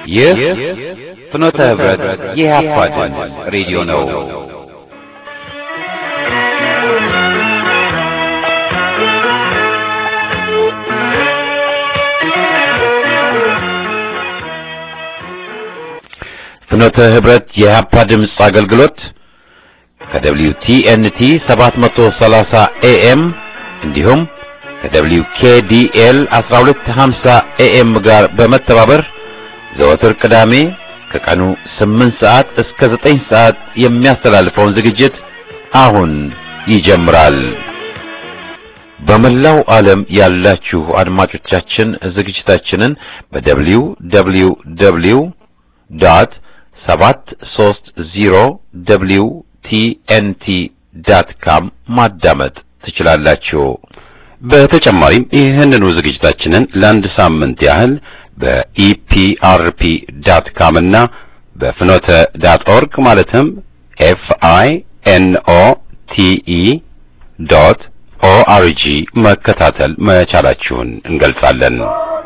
ይህ ፍኖተ ህብረት የኢህአፓ ድምፅ ሬዲዮ ነው። ፍኖተ ህብረት የኢህአፓ ድምፅ አገልግሎት ከደብሊው ቲኤንቲ 730 ኤኤም እንዲሁም ከደብሊው ኬዲኤል 1250 ኤኤም ጋር በመተባበር ዘወትር ቅዳሜ ከቀኑ 8 ሰዓት እስከ 9 ሰዓት የሚያስተላልፈውን ዝግጅት አሁን ይጀምራል። በመላው ዓለም ያላችሁ አድማጮቻችን ዝግጅታችንን በደብሊው ደብሊው ደብሊው ዶት 730 ደብሊው ቲኤንቲ ዳት ካም ማዳመጥ ትችላላችሁ። በተጨማሪም ይህንኑ ዝግጅታችንን ለአንድ ሳምንት ያህል በኢፒአርፒ ዳት ካም እና በፍኖተ ዳት ኦርግ ማለትም ኤፍ አይ ኤን ኦ ቲ ኢ ዶት ኦአርጂ መከታተል መቻላችሁን እንገልጻለን።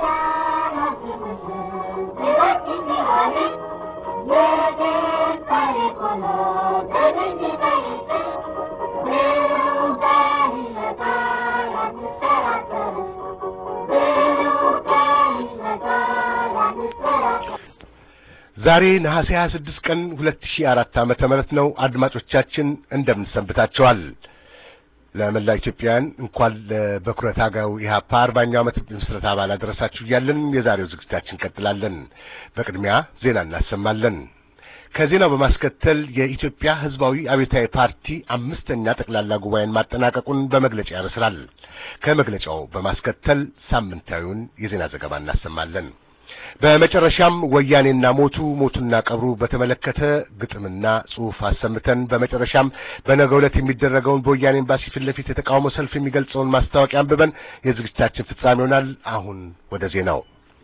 ዛሬ ነሐሴ 26 ቀን 2004 ዓመተ ምህረት ነው። አድማጮቻችን እንደምን ሰንብታችኋል? ለመላ ኢትዮጵያውያን እንኳን ለበኩረ ታጋዩ ኢህአፓ አርባኛው ዓመት ምስረታ በዓል አደረሳችሁ እያለን የዛሬው ዝግጅታችን እንቀጥላለን። በቅድሚያ ዜና እናሰማለን። ከዜናው በማስከተል የኢትዮጵያ ሕዝባዊ አብዮታዊ ፓርቲ አምስተኛ ጠቅላላ ጉባኤን ማጠናቀቁን በመግለጫ ያበስራል። ከመግለጫው በማስከተል ሳምንታዊውን የዜና ዘገባ እናሰማለን። በመጨረሻም ወያኔና ሞቱ ሞቱና ቀብሩ በተመለከተ ግጥምና ጽሑፍ አሰምተን በመጨረሻም በነገው ዕለት የሚደረገውን በወያኔ ኤምባሲ ፊት ለፊት የተቃውሞ ሰልፍ የሚገልጸውን ማስታወቂያ አንብበን የዝግጅታችን ፍጻሜ ይሆናል። አሁን ወደ ዜናው።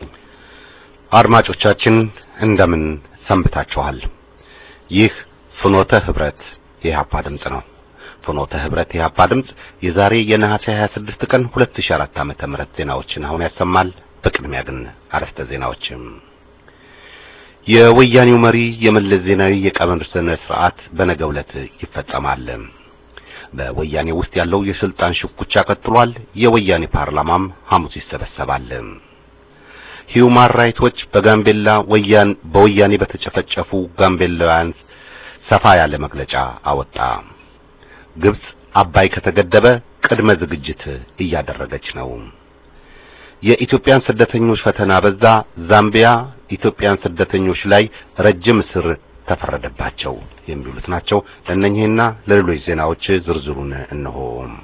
አድማጮቻችን እንደምን ሰንብታችኋል? ይህ ፍኖተ ህብረት የኢህአፓ ድምፅ ነው። ፍኖተ ህብረት የኢህአፓ ድምፅ የዛሬ የነሐሴ 26 ቀን 2004 ዓመተ ምህረት ዜናዎችን አሁን ያሰማል። በቅድሚያ ግን አረፍተ ዜናዎችም የወያኔው መሪ የመለስ ዜናዊ የቀብር ስነ ስርዓት በነገው ዕለት ይፈጸማል። በወያኔ ውስጥ ያለው የስልጣን ሽኩቻ ቀጥሏል። የወያኔ ፓርላማም ሐሙስ ይሰበሰባል። ሂዩማን ራይቶች በጋምቤላ ወያን በወያኔ በተጨፈጨፉ ጋምቤላውያን ሰፋ ያለ መግለጫ አወጣ። ግብጽ አባይ ከተገደበ ቅድመ ዝግጅት እያደረገች ነው። የኢትዮጵያን ስደተኞች ፈተና በዛ። ዛምቢያ ኢትዮጵያን ስደተኞች ላይ ረጅም እስር ተፈረደባቸው የሚሉት ናቸው። ለእነኚህና ለሌሎች ዜናዎች ዝርዝሩን እነሆ።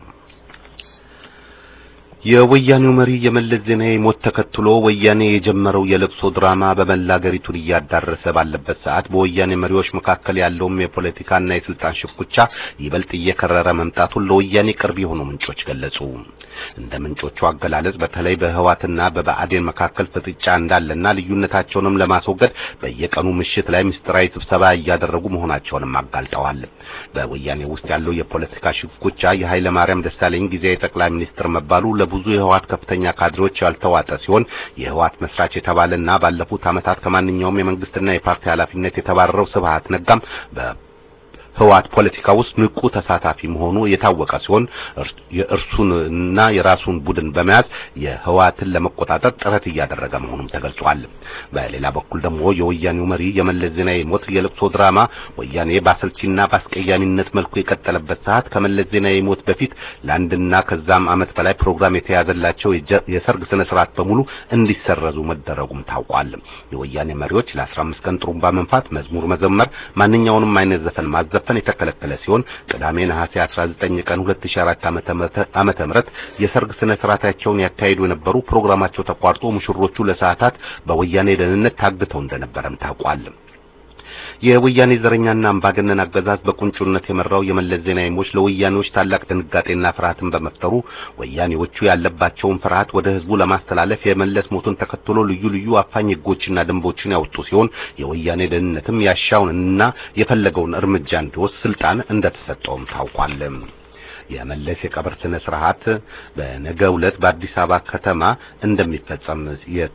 የወያኔው መሪ የመለስ ዜናዊ ሞት ተከትሎ ወያኔ የጀመረው የለቅሶ ድራማ በመላ አገሪቱን እያዳረሰ ባለበት ሰዓት በወያኔ መሪዎች መካከል ያለውም የፖለቲካና የስልጣን ሽኩቻ ይበልጥ እየከረረ መምጣቱን ለወያኔ ቅርብ የሆኑ ምንጮች ገለጹ። እንደ ምንጮቹ አገላለጽ በተለይ በህዋትና በብአዴን መካከል ፍጥጫ እንዳለና ልዩነታቸውንም ለማስወገድ በየቀኑ ምሽት ላይ ምስጢራዊ ስብሰባ እያደረጉ መሆናቸውንም አጋልጠዋል። በወያኔ ውስጥ ያለው የፖለቲካ ሽኩቻ የኃይለ ማርያም ደሳለኝ ጊዜያዊ ጠቅላይ ሚኒስትር መባሉ ለብዙ የህዋት ከፍተኛ ካድሬዎች ያልተዋጠ ሲሆን የህዋት መስራች የተባለና ባለፉት ዓመታት ከማንኛውም የመንግስትና የፓርቲ ኃላፊነት የተባረረው ስብሃት ነጋም በ ህዋት ፖለቲካ ውስጥ ንቁ ተሳታፊ መሆኑ የታወቀ ሲሆን የእርሱንና የራሱን ቡድን በመያዝ የህዋትን ለመቆጣጠር ጥረት እያደረገ መሆኑም ተገልጿል። በሌላ በኩል ደግሞ የወያኔው መሪ የመለስ ዜናዊ ሞት የለቅሶ ድራማ ወያኔ በአሰልቺና በአስቀያሚነት መልኩ የቀጠለበት ሰዓት ከመለስ ዜናዊ ሞት በፊት ለአንድና ከዛም ዓመት በላይ ፕሮግራም የተያዘላቸው የሰርግ ስነ ስርዓት በሙሉ እንዲሰረዙ መደረጉም ታውቋል። የወያኔ መሪዎች ለ15 ቀን ጥሩምባ መንፋት፣ መዝሙር መዘመር፣ ማንኛውንም አይነት ዘፈን ማዘፈን የተከለከለ ሲሆን ቅዳሜ ነሐሴ 19 ቀን 2004 ዓመተ ምህረት የሰርግ ስነ ስርዓታቸውን ያካሂዱ የነበሩ ፕሮግራማቸው ተቋርጦ ሙሽሮቹ ለሰዓታት በወያኔ ደህንነት ታግተው እንደነበረም ታውቋል። የወያኔ ዘረኛና አምባገነን አገዛዝ በቁንጮነት የመራው የመለስ ዜናዊ ሞት ለወያኔዎች ታላቅ ድንጋጤና ፍርሃትን በመፍጠሩ ወያኔዎቹ ያለባቸውን ፍርሃት ወደ ህዝቡ ለማስተላለፍ የመለስ ሞቱን ተከትሎ ልዩ ልዩ አፋኝ ህጎችና ደንቦችን ያወጡ ሲሆን የወያኔ ደህንነትም ያሻውንና የፈለገውን እርምጃ እንዲወስድ ስልጣን እንደተሰጠውም ታውቋል። የመለስ የቀብር ስነ ስርዓት በነገው ዕለት በአዲስ አበባ ከተማ እንደሚፈጸም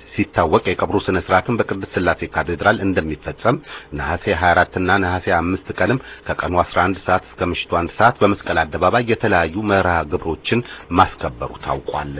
ሲታወቅ የቀብሩ ስነ ስርዓትን በቅድስት ሥላሴ ካቴድራል እንደሚፈጸም ነሐሴ 24 እና ነሐሴ 5 ቀንም ከቀኑ 11 ሰዓት እስከ ምሽቱ 1 ሰዓት በመስቀል አደባባይ የተለያዩ መርሃ ግብሮችን ማስከበሩ ታውቋል።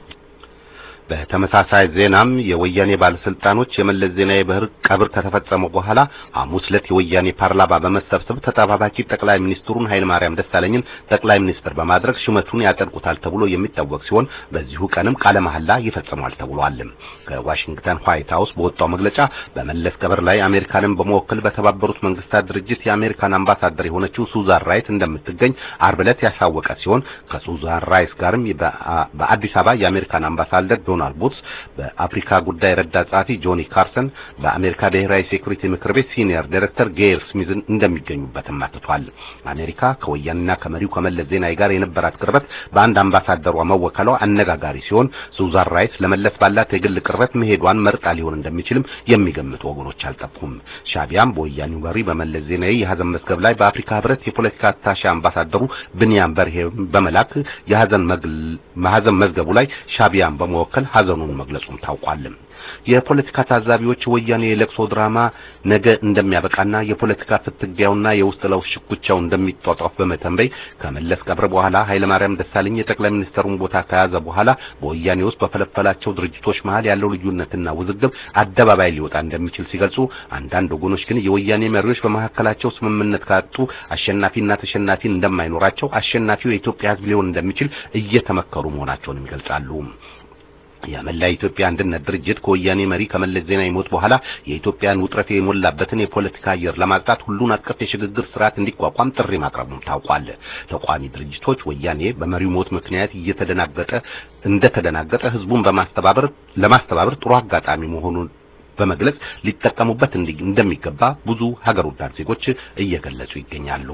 በተመሳሳይ ዜናም የወያኔ ባለስልጣኖች የመለስ ዜናዊ ቀብር ከተፈጸመ በኋላ ሐሙስ ዕለት የወያኔ ፓርላማ በመሰብሰብ ተጠባባቂ ጠቅላይ ሚኒስትሩን ኃይለማርያም ደሳለኝን ጠቅላይ ሚኒስትር በማድረግ ሹመቱን ያጸድቁታል ተብሎ የሚታወቅ ሲሆን በዚሁ ቀንም ቃለ መሐላ ይፈጽማል ተብሏል። ከዋሽንግተን ዋይት ሃውስ በወጣው መግለጫ በመለስ ቀብር ላይ አሜሪካንን በመወከል በተባበሩት መንግስታት ድርጅት የአሜሪካን አምባሳደር የሆነችው ሱዛን ራይስ እንደምትገኝ ዓርብ ዕለት ያሳወቀ ሲሆን ከሱዛን ራይስ ጋርም በአዲስ አበባ የአሜሪካን አምባሳደር ዶናልድ ቡትስ፣ በአፍሪካ ጉዳይ ረዳት ጸሐፊ ጆኒ ካርሰን፣ በአሜሪካ ብሔራዊ ሴኩሪቲ ምክር ቤት ሲኒየር ዳይሬክተር ጌር ስሚዝ እንደሚገኙበትም አትቷል። አሜሪካ ከወያኔና ከመሪው ከመለስ ዜናዊ ጋር የነበራት ቅርበት በአንድ አምባሳደሯ መወከሏ አነጋጋሪ ሲሆን ሱዛን ራይስ ለመለስ ባላት የግል ቅርበት መሄዷን መርጣ ሊሆን እንደሚችልም የሚገምቱ ወገኖች አልጠፉም። ሻቢያም በወያኔው መሪ በመለስ ዜናዊ የሀዘን መዝገብ ላይ በአፍሪካ ህብረት የፖለቲካ አታሼ አምባሳደሩ ብንያም በርሄ በመላክ የሀዘን መዝገቡ ላይ ሻቢያን በመወከል ሀዘኑን መግለጹም ታውቋል። የፖለቲካ ታዛቢዎች ወያኔ የለቅሶ ድራማ ነገ እንደሚያበቃና የፖለቲካ ፍትጊያውና የውስጥ ለውስጥ ሽኩቻው እንደሚጧጧፍ በመተንበይ ከመለስ ቀብር በኋላ ኃይለማርያም ደሳለኝ የጠቅላይ ሚኒስትሩን ቦታ ከያዘ በኋላ በወያኔ ውስጥ በፈለፈላቸው ድርጅቶች መሃል ያለው ልዩነትና ውዝግብ አደባባይ ሊወጣ እንደሚችል ሲገልጹ፣ አንዳንድ ወገኖች ግን የወያኔ መሪዎች በመካከላቸው ስምምነት ካጡ አሸናፊና ተሸናፊ እንደማይኖራቸው አሸናፊው የኢትዮጵያ ሕዝብ ሊሆን እንደሚችል እየተመከሩ መሆናቸውን ይገልጻሉ። የመላ ኢትዮጵያ አንድነት ድርጅት ከወያኔ መሪ ከመለስ ዜናዊ ሞት በኋላ የኢትዮጵያን ውጥረት የሞላበትን የፖለቲካ አየር ለማጽዳት ሁሉን አቀፍ የሽግግር ስርዓት እንዲቋቋም ጥሪ ማቅረቡም ታውቋል። ተቋሚ ድርጅቶች ወያኔ በመሪው ሞት ምክንያት እየተደናገጠ እንደተደናገጠ ህዝቡን በማስተባበር ለማስተባበር ጥሩ አጋጣሚ መሆኑን በመግለጽ ሊጠቀሙበት እንደሚገባ ብዙ ሀገር ወዳድ ዜጎች እየገለጹ ይገኛሉ።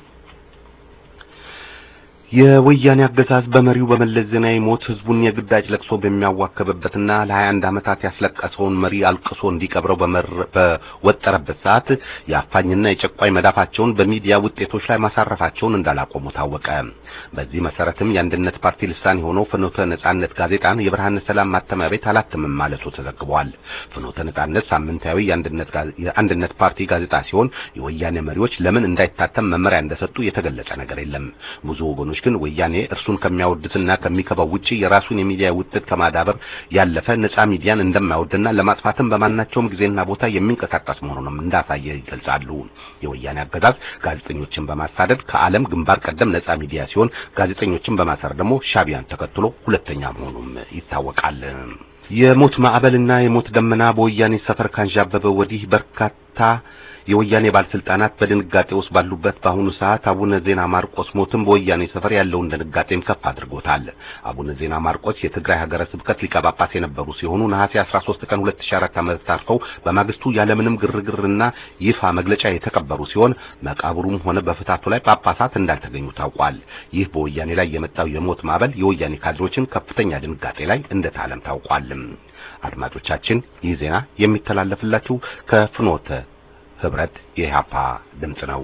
የወያኔ አገዛዝ በመሪው በመለስ ዜናዊ ሞት ህዝቡን የግዳጅ ለቅሶ በሚያዋከብበትና ለ21 ዓመታት ያስለቀሰውን መሪ አልቅሶ እንዲቀብረው በወጠረበት ሰዓት የአፋኝና የጨቋኝ መዳፋቸውን በሚዲያ ውጤቶች ላይ ማሳረፋቸውን እንዳላቆሙ ታወቀ። በዚህ መሰረትም የአንድነት ፓርቲ ልሳን የሆነው ፍኖተ ነጻነት ጋዜጣን የብርሃነ ሰላም ማተሚያ ቤት አላትምም ማለቱ ተዘግቧል። ፍኖተ ነጻነት ሳምንታዊ የአንድነት ፓርቲ ጋዜጣ ሲሆን የወያኔ መሪዎች ለምን እንዳይታተም መመሪያ እንደሰጡ የተገለጸ ነገር የለም። ብዙ ወገኖች ግን ወያኔ እርሱን ከሚያወድስና ከሚከባው ውጪ የራሱን የሚዲያ ውጤት ከማዳበር ያለፈ ነጻ ሚዲያን እንደማይወድና ለማጥፋትም በማናቸውም ጊዜና ቦታ የሚንቀሳቀስ መሆኑንም እንዳሳየ ይገልጻሉ። የወያኔ አገዛዝ ጋዜጠኞችን በማሳደድ ከዓለም ግንባር ቀደም ነጻ ሚዲያ ሲሆን ጋዜጠኞችን በማሰር ደግሞ ሻቢያን ተከትሎ ሁለተኛ መሆኑም ይታወቃል። የሞት ማዕበልና የሞት ደመና በወያኔ ሰፈር ካንዣበበ ወዲህ በርካታ የወያኔ ባለስልጣናት በድንጋጤ ውስጥ ባሉበት በአሁኑ ሰዓት አቡነ ዜና ማርቆስ ሞትም በወያኔ ሰፈር ያለውን ድንጋጤም ከፍ አድርጎታል። አቡነ ዜና ማርቆስ የትግራይ ሀገረ ስብከት ሊቀ ጳጳስ የነበሩ ሲሆኑ ነሐሴ 13 ቀን 2004 ዓ.ም ታርፈው በማግስቱ ያለምንም ግርግርና ይፋ መግለጫ የተቀበሩ ሲሆን መቃብሩም ሆነ በፍታቱ ላይ ጳጳሳት እንዳልተገኙ ታውቋል። ይህ በወያኔ ላይ የመጣው የሞት ማዕበል የወያኔ ካድሮችን ከፍተኛ ድንጋጤ ላይ እንደታለም ታውቋል። አድማጮቻችን ይህ ዜና የሚተላለፍላችሁ ከፍኖተ ህብረት የኢህአፓ ድምጽ ነው።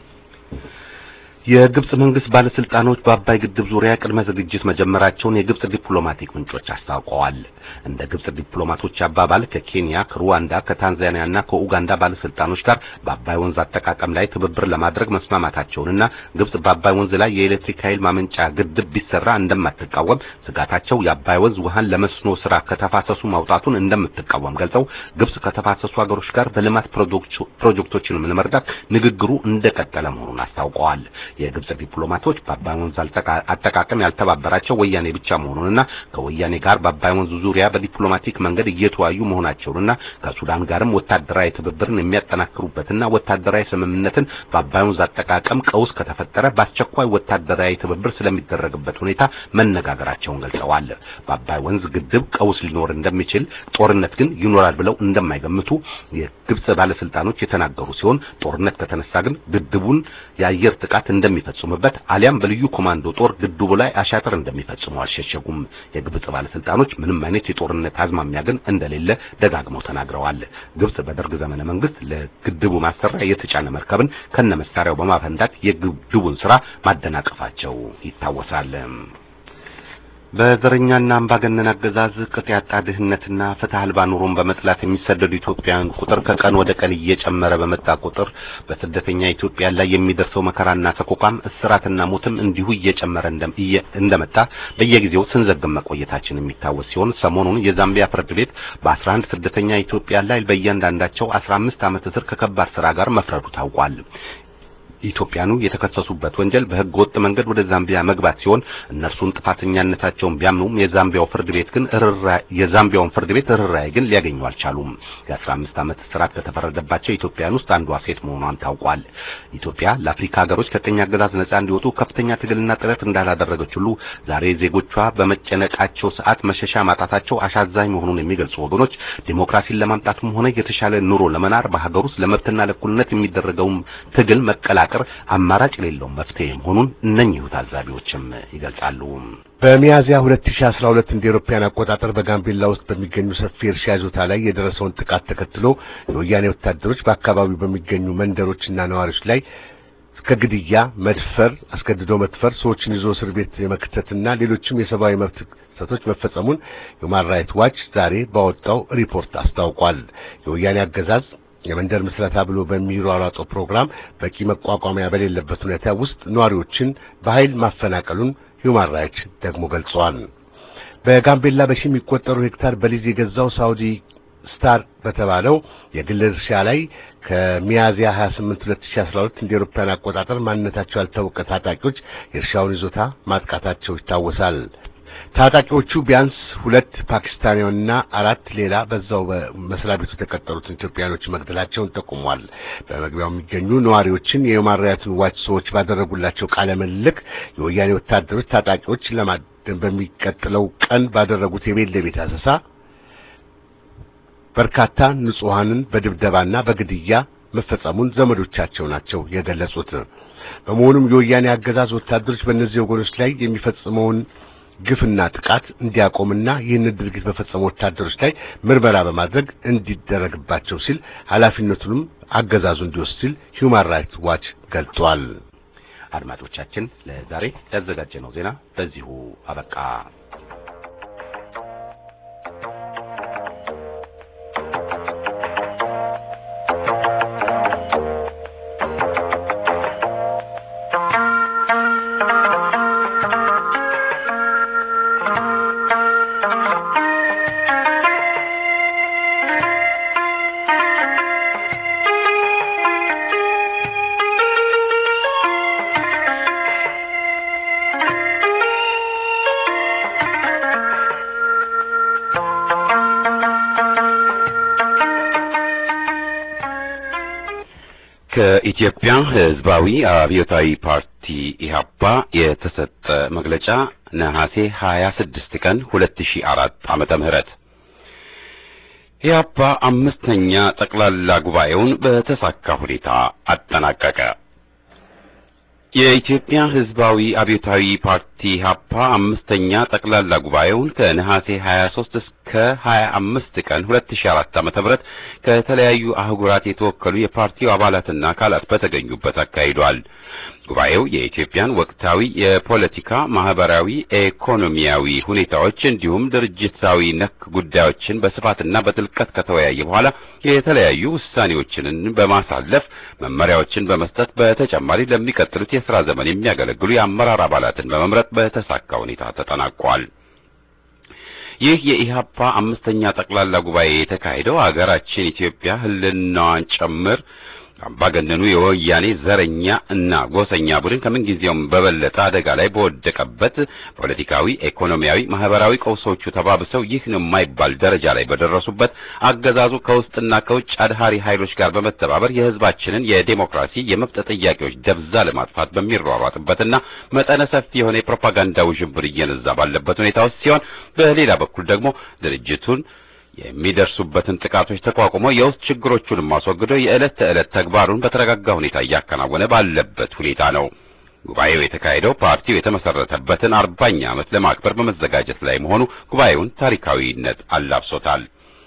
የግብጽ መንግስት ባለስልጣኖች በአባይ ግድብ ዙሪያ ቅድመ ዝግጅት መጀመራቸውን የግብጽ ዲፕሎማቲክ ምንጮች አስታውቀዋል። እንደ ግብጽ ዲፕሎማቶች አባባል ከኬንያ፣ ከሩዋንዳ፣ ከታንዛኒያና ከኡጋንዳ ባለስልጣኖች ጋር በአባይ ወንዝ አጠቃቀም ላይ ትብብር ለማድረግ መስማማታቸውንና ግብጽ በአባይ ወንዝ ላይ የኤሌክትሪክ ኃይል ማመንጫ ግድብ ቢሰራ እንደማትቃወም ስጋታቸው የአባይ ወንዝ ውሃን ለመስኖ ስራ ከተፋሰሱ ማውጣቱን እንደምትቃወም ገልጸው ግብጽ ከተፋሰሱ ሀገሮች ጋር በልማት ፕሮጀክቶችን ለመርዳት ንግግሩ እንደቀጠለ መሆኑን አስታውቀዋል። የግብጽ ዲፕሎማቶች በአባይ ወንዝ አጠቃቀም ያልተባበራቸው ወያኔ ብቻ መሆኑንና ከወያኔ ጋር በአባይ ወንዝ ዙሪያ በዲፕሎማቲክ መንገድ እየተወያዩ መሆናቸውንና ከሱዳን ጋርም ወታደራዊ ትብብርን የሚያጠናክሩበትና ወታደራዊ ስምምነትን በአባይ ወንዝ አጠቃቀም ቀውስ ከተፈጠረ በአስቸኳይ ወታደራዊ ትብብር ስለሚደረግበት ሁኔታ መነጋገራቸውን ገልጸዋል። በአባይ ወንዝ ግድብ ቀውስ ሊኖር እንደሚችል፣ ጦርነት ግን ይኖራል ብለው እንደማይገምቱ የግብጽ ባለስልጣኖች የተናገሩ ሲሆን ጦርነት ከተነሳ ግን ግድቡን የአየር ጥቃት እንደሚፈጽሙበት አሊያም በልዩ ኮማንዶ ጦር ግድቡ ላይ አሻጥር እንደሚፈጽሙ አልሸሸጉም። የግብጽ ባለስልጣኖች ምንም አይነት የጦርነት አዝማሚያ ግን እንደሌለ ደጋግመው ተናግረዋል። ግብጽ በደርግ ዘመነ መንግስት ለግድቡ ማሰሪያ የተጫነ መርከብን ከነ መሳሪያው በማፈንዳት የግድቡን ስራ ማደናቀፋቸው ይታወሳል። በዘረኛና አምባገነን አገዛዝ ቅጥ ያጣ ድህነትና ፍትህ አልባ ኑሮን በመጥላት የሚሰደዱ ኢትዮጵያውያን ቁጥር ከቀን ወደ ቀን እየጨመረ በመጣ ቁጥር በስደተኛ ኢትዮጵያ ላይ የሚደርሰው መከራና ሰቆቃም እስራትና ሞትም እንዲሁ እየጨመረ እንደመጣ በየጊዜው ስንዘግብ መቆየታችን የሚታወስ ሲሆን ሰሞኑን የዛምቢያ ፍርድ ቤት በ11 ስደተኛ ኢትዮጵያ ላይ በእያንዳንዳቸው 15 ዓመት እስር ከከባድ ስራ ጋር መፍረዱ ታውቋል። ኢትዮጵያኑ የተከሰሱበት ወንጀል በሕገ ወጥ መንገድ ወደ ዛምቢያ መግባት ሲሆን እነርሱን ጥፋተኛነታቸውን ቢያምኑም የዛምቢያው ፍርድ ቤት ግን የዛምቢያውን ፍርድ ቤት ርኅራኄ ግን ሊያገኙ አልቻሉም። የ15 ዓመት እስራት ከተፈረደባቸው ኢትዮጵያውያን ውስጥ አንዷ ሴት መሆኗን ታውቋል። ኢትዮጵያ ለአፍሪካ ሀገሮች ከቀኝ አገዛዝ ነጻ እንዲወጡ ከፍተኛ ትግልና ጥረት እንዳላደረገች ሁሉ ዛሬ ዜጎቿ በመጨነቃቸው ሰዓት መሸሻ ማጣታቸው አሳዛኝ መሆኑን የሚገልጹ ወገኖች ዲሞክራሲን ለማምጣትም ሆነ የተሻለ ኑሮ ለመናር በሀገር ውስጥ ለመብትና ለእኩልነት የሚደረገውን ትግል መቀላቀል አማራጭ የሌለው መፍትሄ መሆኑን እነኚሁ ታዛቢዎችም ይገልጻሉ። በሚያዝያ 2012 እንደ አውሮፓውያን አቆጣጠር በጋምቤላ ውስጥ በሚገኙ ሰፊ እርሻ ይዞታ ላይ የደረሰውን ጥቃት ተከትሎ የወያኔ ወታደሮች በአካባቢው በሚገኙ መንደሮችና ነዋሪዎች ላይ እስከ ግድያ፣ መድፈር፣ አስገድዶ መድፈር፣ ሰዎችን ይዞ እስር ቤት የመክተትና ሌሎችም የሰብአዊ መብት ጥሰቶች መፈጸሙን ሁማን ራይትስ ዋች ዛሬ ባወጣው ሪፖርት አስታውቋል። የወያኔ አገዛዝ የመንደር ምስረታ ብሎ በሚሯሯጠው ፕሮግራም በቂ መቋቋሚያ በሌለበት ሁኔታ ውስጥ ነዋሪዎችን በኃይል ማፈናቀሉን ሁማን ራይትስ ደግሞ ገልጸዋል። በጋምቤላ በሺ የሚቆጠሩ ሄክታር በሊዝ የገዛው ሳውዲ ስታር በተባለው የግል እርሻ ላይ ከሚያዝያ 28 2012 እንደ አውሮፓውያን አቆጣጠር ማንነታቸው ያልታወቀ ታጣቂዎች የእርሻውን ይዞታ ማጥቃታቸው ይታወሳል። ታጣቂዎቹ ቢያንስ ሁለት ፓኪስታኒያንና አራት ሌላ በዛው በመስሪያ ቤቱ የተቀጠሩትን ኢትዮጵያኖች መግደላቸውን ጠቁሟል። በመግቢያው የሚገኙ ነዋሪዎችን የሁማን ራይትስ ዋች ሰዎች ባደረጉላቸው ቃለ ምልልስ የወያኔ ወታደሮች ታጣቂዎች ለማደን በሚቀጥለው ቀን ባደረጉት የቤት ለቤት አሰሳ በርካታ ንጹሐንን በድብደባና በግድያ መፈጸሙን ዘመዶቻቸው ናቸው የገለጹት። በመሆኑም የወያኔ አገዛዝ ወታደሮች በእነዚህ ወገኖች ላይ የሚፈጽመውን ግፍና ጥቃት እንዲያቆምና ይህንን ድርጊት በፈጸሙ ወታደሮች ላይ ምርመራ በማድረግ እንዲደረግባቸው ሲል ኃላፊነቱንም አገዛዙ እንዲወስድ ሲል ሁማን ራይትስ ዋች ገልጿል። አድማጮቻችን ለዛሬ ያዘጋጀነው ዜና በዚሁ አበቃ። ከኢትዮጵያ ሕዝባዊ አብዮታዊ ፓርቲ ኢህአፓ የተሰጠ መግለጫ ነሐሴ 26 ቀን 2004 ዓመተ ምህረት ኢህአፓ አምስተኛ ጠቅላላ ጉባኤውን በተሳካ ሁኔታ አጠናቀቀ። የኢትዮጵያ ሕዝባዊ አብዮታዊ ፓርቲ ኢህአፓ አምስተኛ ጠቅላላ ጉባኤውን ከነሐሴ 23 እስከ 25 ቀን 2004 ዓ.ም ከተለያዩ አህጉራት የተወከሉ የፓርቲው አባላትና አካላት በተገኙበት አካሂዷል። ጉባኤው የኢትዮጵያን ወቅታዊ የፖለቲካ፣ ማህበራዊ፣ ኢኮኖሚያዊ ሁኔታዎች እንዲሁም ድርጅታዊ ነክ ጉዳዮችን በስፋትና በጥልቀት ከተወያየ በኋላ የተለያዩ ውሳኔዎችን በማሳለፍ መመሪያዎችን በመስጠት በተጨማሪ ለሚቀጥሉት የሥራ ዘመን የሚያገለግሉ የአመራር አባላትን በመምረጥ በተሳካ ሁኔታ ተጠናቋል። ይህ የኢህአፓ አምስተኛ ጠቅላላ ጉባኤ የተካሄደው ሀገራችን ኢትዮጵያ ህልናዋን ጭምር አምባገነኑ የወያኔ ዘረኛ እና ጎሰኛ ቡድን ከምንጊዜውም በበለጠ አደጋ ላይ በወደቀበት ፖለቲካዊ፣ ኢኮኖሚያዊ፣ ማህበራዊ ቀውሶቹ ተባብሰው ይህ ነው የማይባል ደረጃ ላይ በደረሱበት አገዛዙ ከውስጥና ከውጭ አድሃሪ ኃይሎች ጋር በመተባበር የህዝባችንን የዴሞክራሲ የመብት ጥያቄዎች ደብዛ ለማጥፋት በሚሯሯጥበትና መጠነ ሰፊ የሆነ የፕሮፓጋንዳ ውዥንብር እየነዛ ባለበት ሁኔታ ውስጥ ሲሆን በሌላ በኩል ደግሞ ድርጅቱን የሚደርሱበትን ጥቃቶች ተቋቁሞ የውስጥ ችግሮቹንም ማስወግዶ የዕለት ተዕለት ተግባሩን በተረጋጋ ሁኔታ እያከናወነ ባለበት ሁኔታ ነው። ጉባኤው የተካሄደው ፓርቲው የተመሰረተበትን አርባኛ ዓመት ለማክበር በመዘጋጀት ላይ መሆኑ ጉባኤውን ታሪካዊነት አላብሶታል።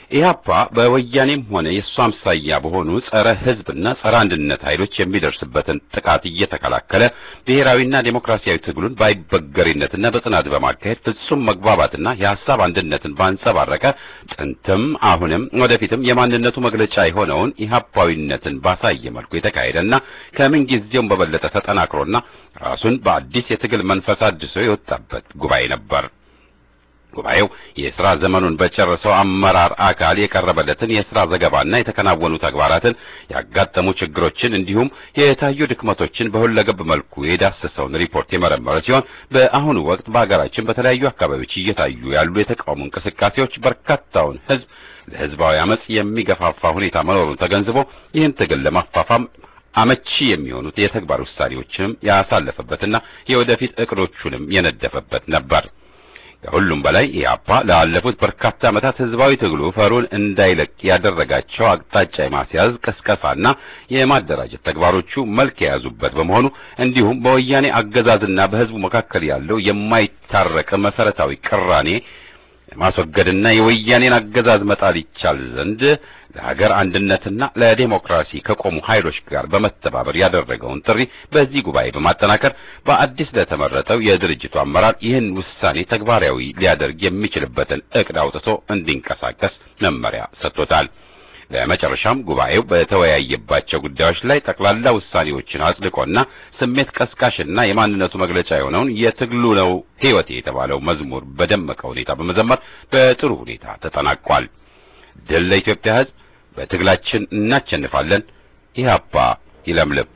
ኢህአፓ በወያኔም ሆነ የእሱ አምሳያ በሆኑ ጸረ ሕዝብና ጸረ አንድነት ኃይሎች የሚደርስበትን ጥቃት እየተከላከለ ብሔራዊና ዴሞክራሲያዊ ትግሉን ባይበገሪነትና በጽናት በማካሄድ ፍጹም መግባባትና የሐሳብ አንድነትን ባንጸባረቀ ጥንትም አሁንም ወደፊትም የማንነቱ መግለጫ የሆነውን ኢህአፓዊነትን ባሳየ መልኩ የተካሄደና ከምን ጊዜውም በበለጠ ተጠናክሮና ራሱን በአዲስ የትግል መንፈስ አድሶ የወጣበት ጉባኤ ነበር። ጉባኤው የሥራ ዘመኑን በጨረሰው አመራር አካል የቀረበለትን የሥራ ዘገባና የተከናወኑ ተግባራትን ያጋጠሙ ችግሮችን እንዲሁም የታዩ ድክመቶችን በሁለገብ መልኩ የዳሰሰውን ሪፖርት የመረመረ ሲሆን በአሁኑ ወቅት በሀገራችን በተለያዩ አካባቢዎች እየታዩ ያሉ የተቃውሞ እንቅስቃሴዎች በርካታውን ሕዝብ ለሕዝባዊ አመጽ የሚገፋፋ ሁኔታ መኖሩን ተገንዝቦ ይህን ትግል ለማፋፋም አመቺ የሚሆኑት የተግባር ውሳኔዎችንም ያሳለፈበትና የወደፊት እቅዶቹንም የነደፈበት ነበር። ከሁሉም በላይ ኢህአፓ ላለፉት በርካታ ዓመታት ህዝባዊ ትግሉ ፈሩን እንዳይለቅ ያደረጋቸው አቅጣጫ የማስያዝ ቅስቀሳና የማደራጀት ተግባሮቹ መልክ የያዙበት በመሆኑ እንዲሁም በወያኔ አገዛዝና በህዝቡ መካከል ያለው የማይታረቅ መሰረታዊ ቅራኔ ለማስወገድና የወያኔን አገዛዝ መጣል ይቻል ዘንድ ለሀገር አንድነትና ለዴሞክራሲ ከቆሙ ኃይሎች ጋር በመተባበር ያደረገውን ጥሪ በዚህ ጉባኤ በማጠናከር በአዲስ ለተመረጠው የድርጅቱ አመራር ይህን ውሳኔ ተግባራዊ ሊያደርግ የሚችልበትን እቅድ አውጥቶ እንዲንቀሳቀስ መመሪያ ሰጥቶታል። ለመጨረሻም ጉባኤው በተወያየባቸው ጉዳዮች ላይ ጠቅላላ ውሳኔዎችን አጽድቆና ስሜት ቀስቃሽና የማንነቱ መግለጫ የሆነውን የትግሉ ነው ሕይወቴ የተባለው መዝሙር በደመቀ ሁኔታ በመዘመር በጥሩ ሁኔታ ተጠናቋል። ድል ለኢትዮጵያ ሕዝብ! በትግላችን እናቸንፋለን። ኢህአፓ ይለምልም!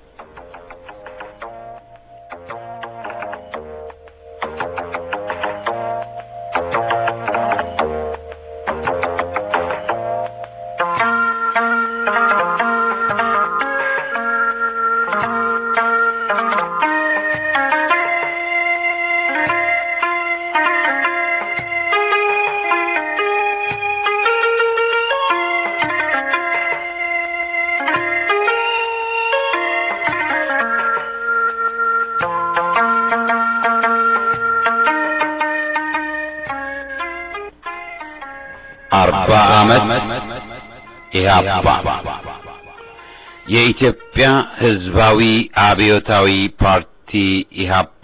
አርባ ዓመት ኢህአፓ የኢትዮጵያ ሕዝባዊ አብዮታዊ ፓርቲ ኢህአፓ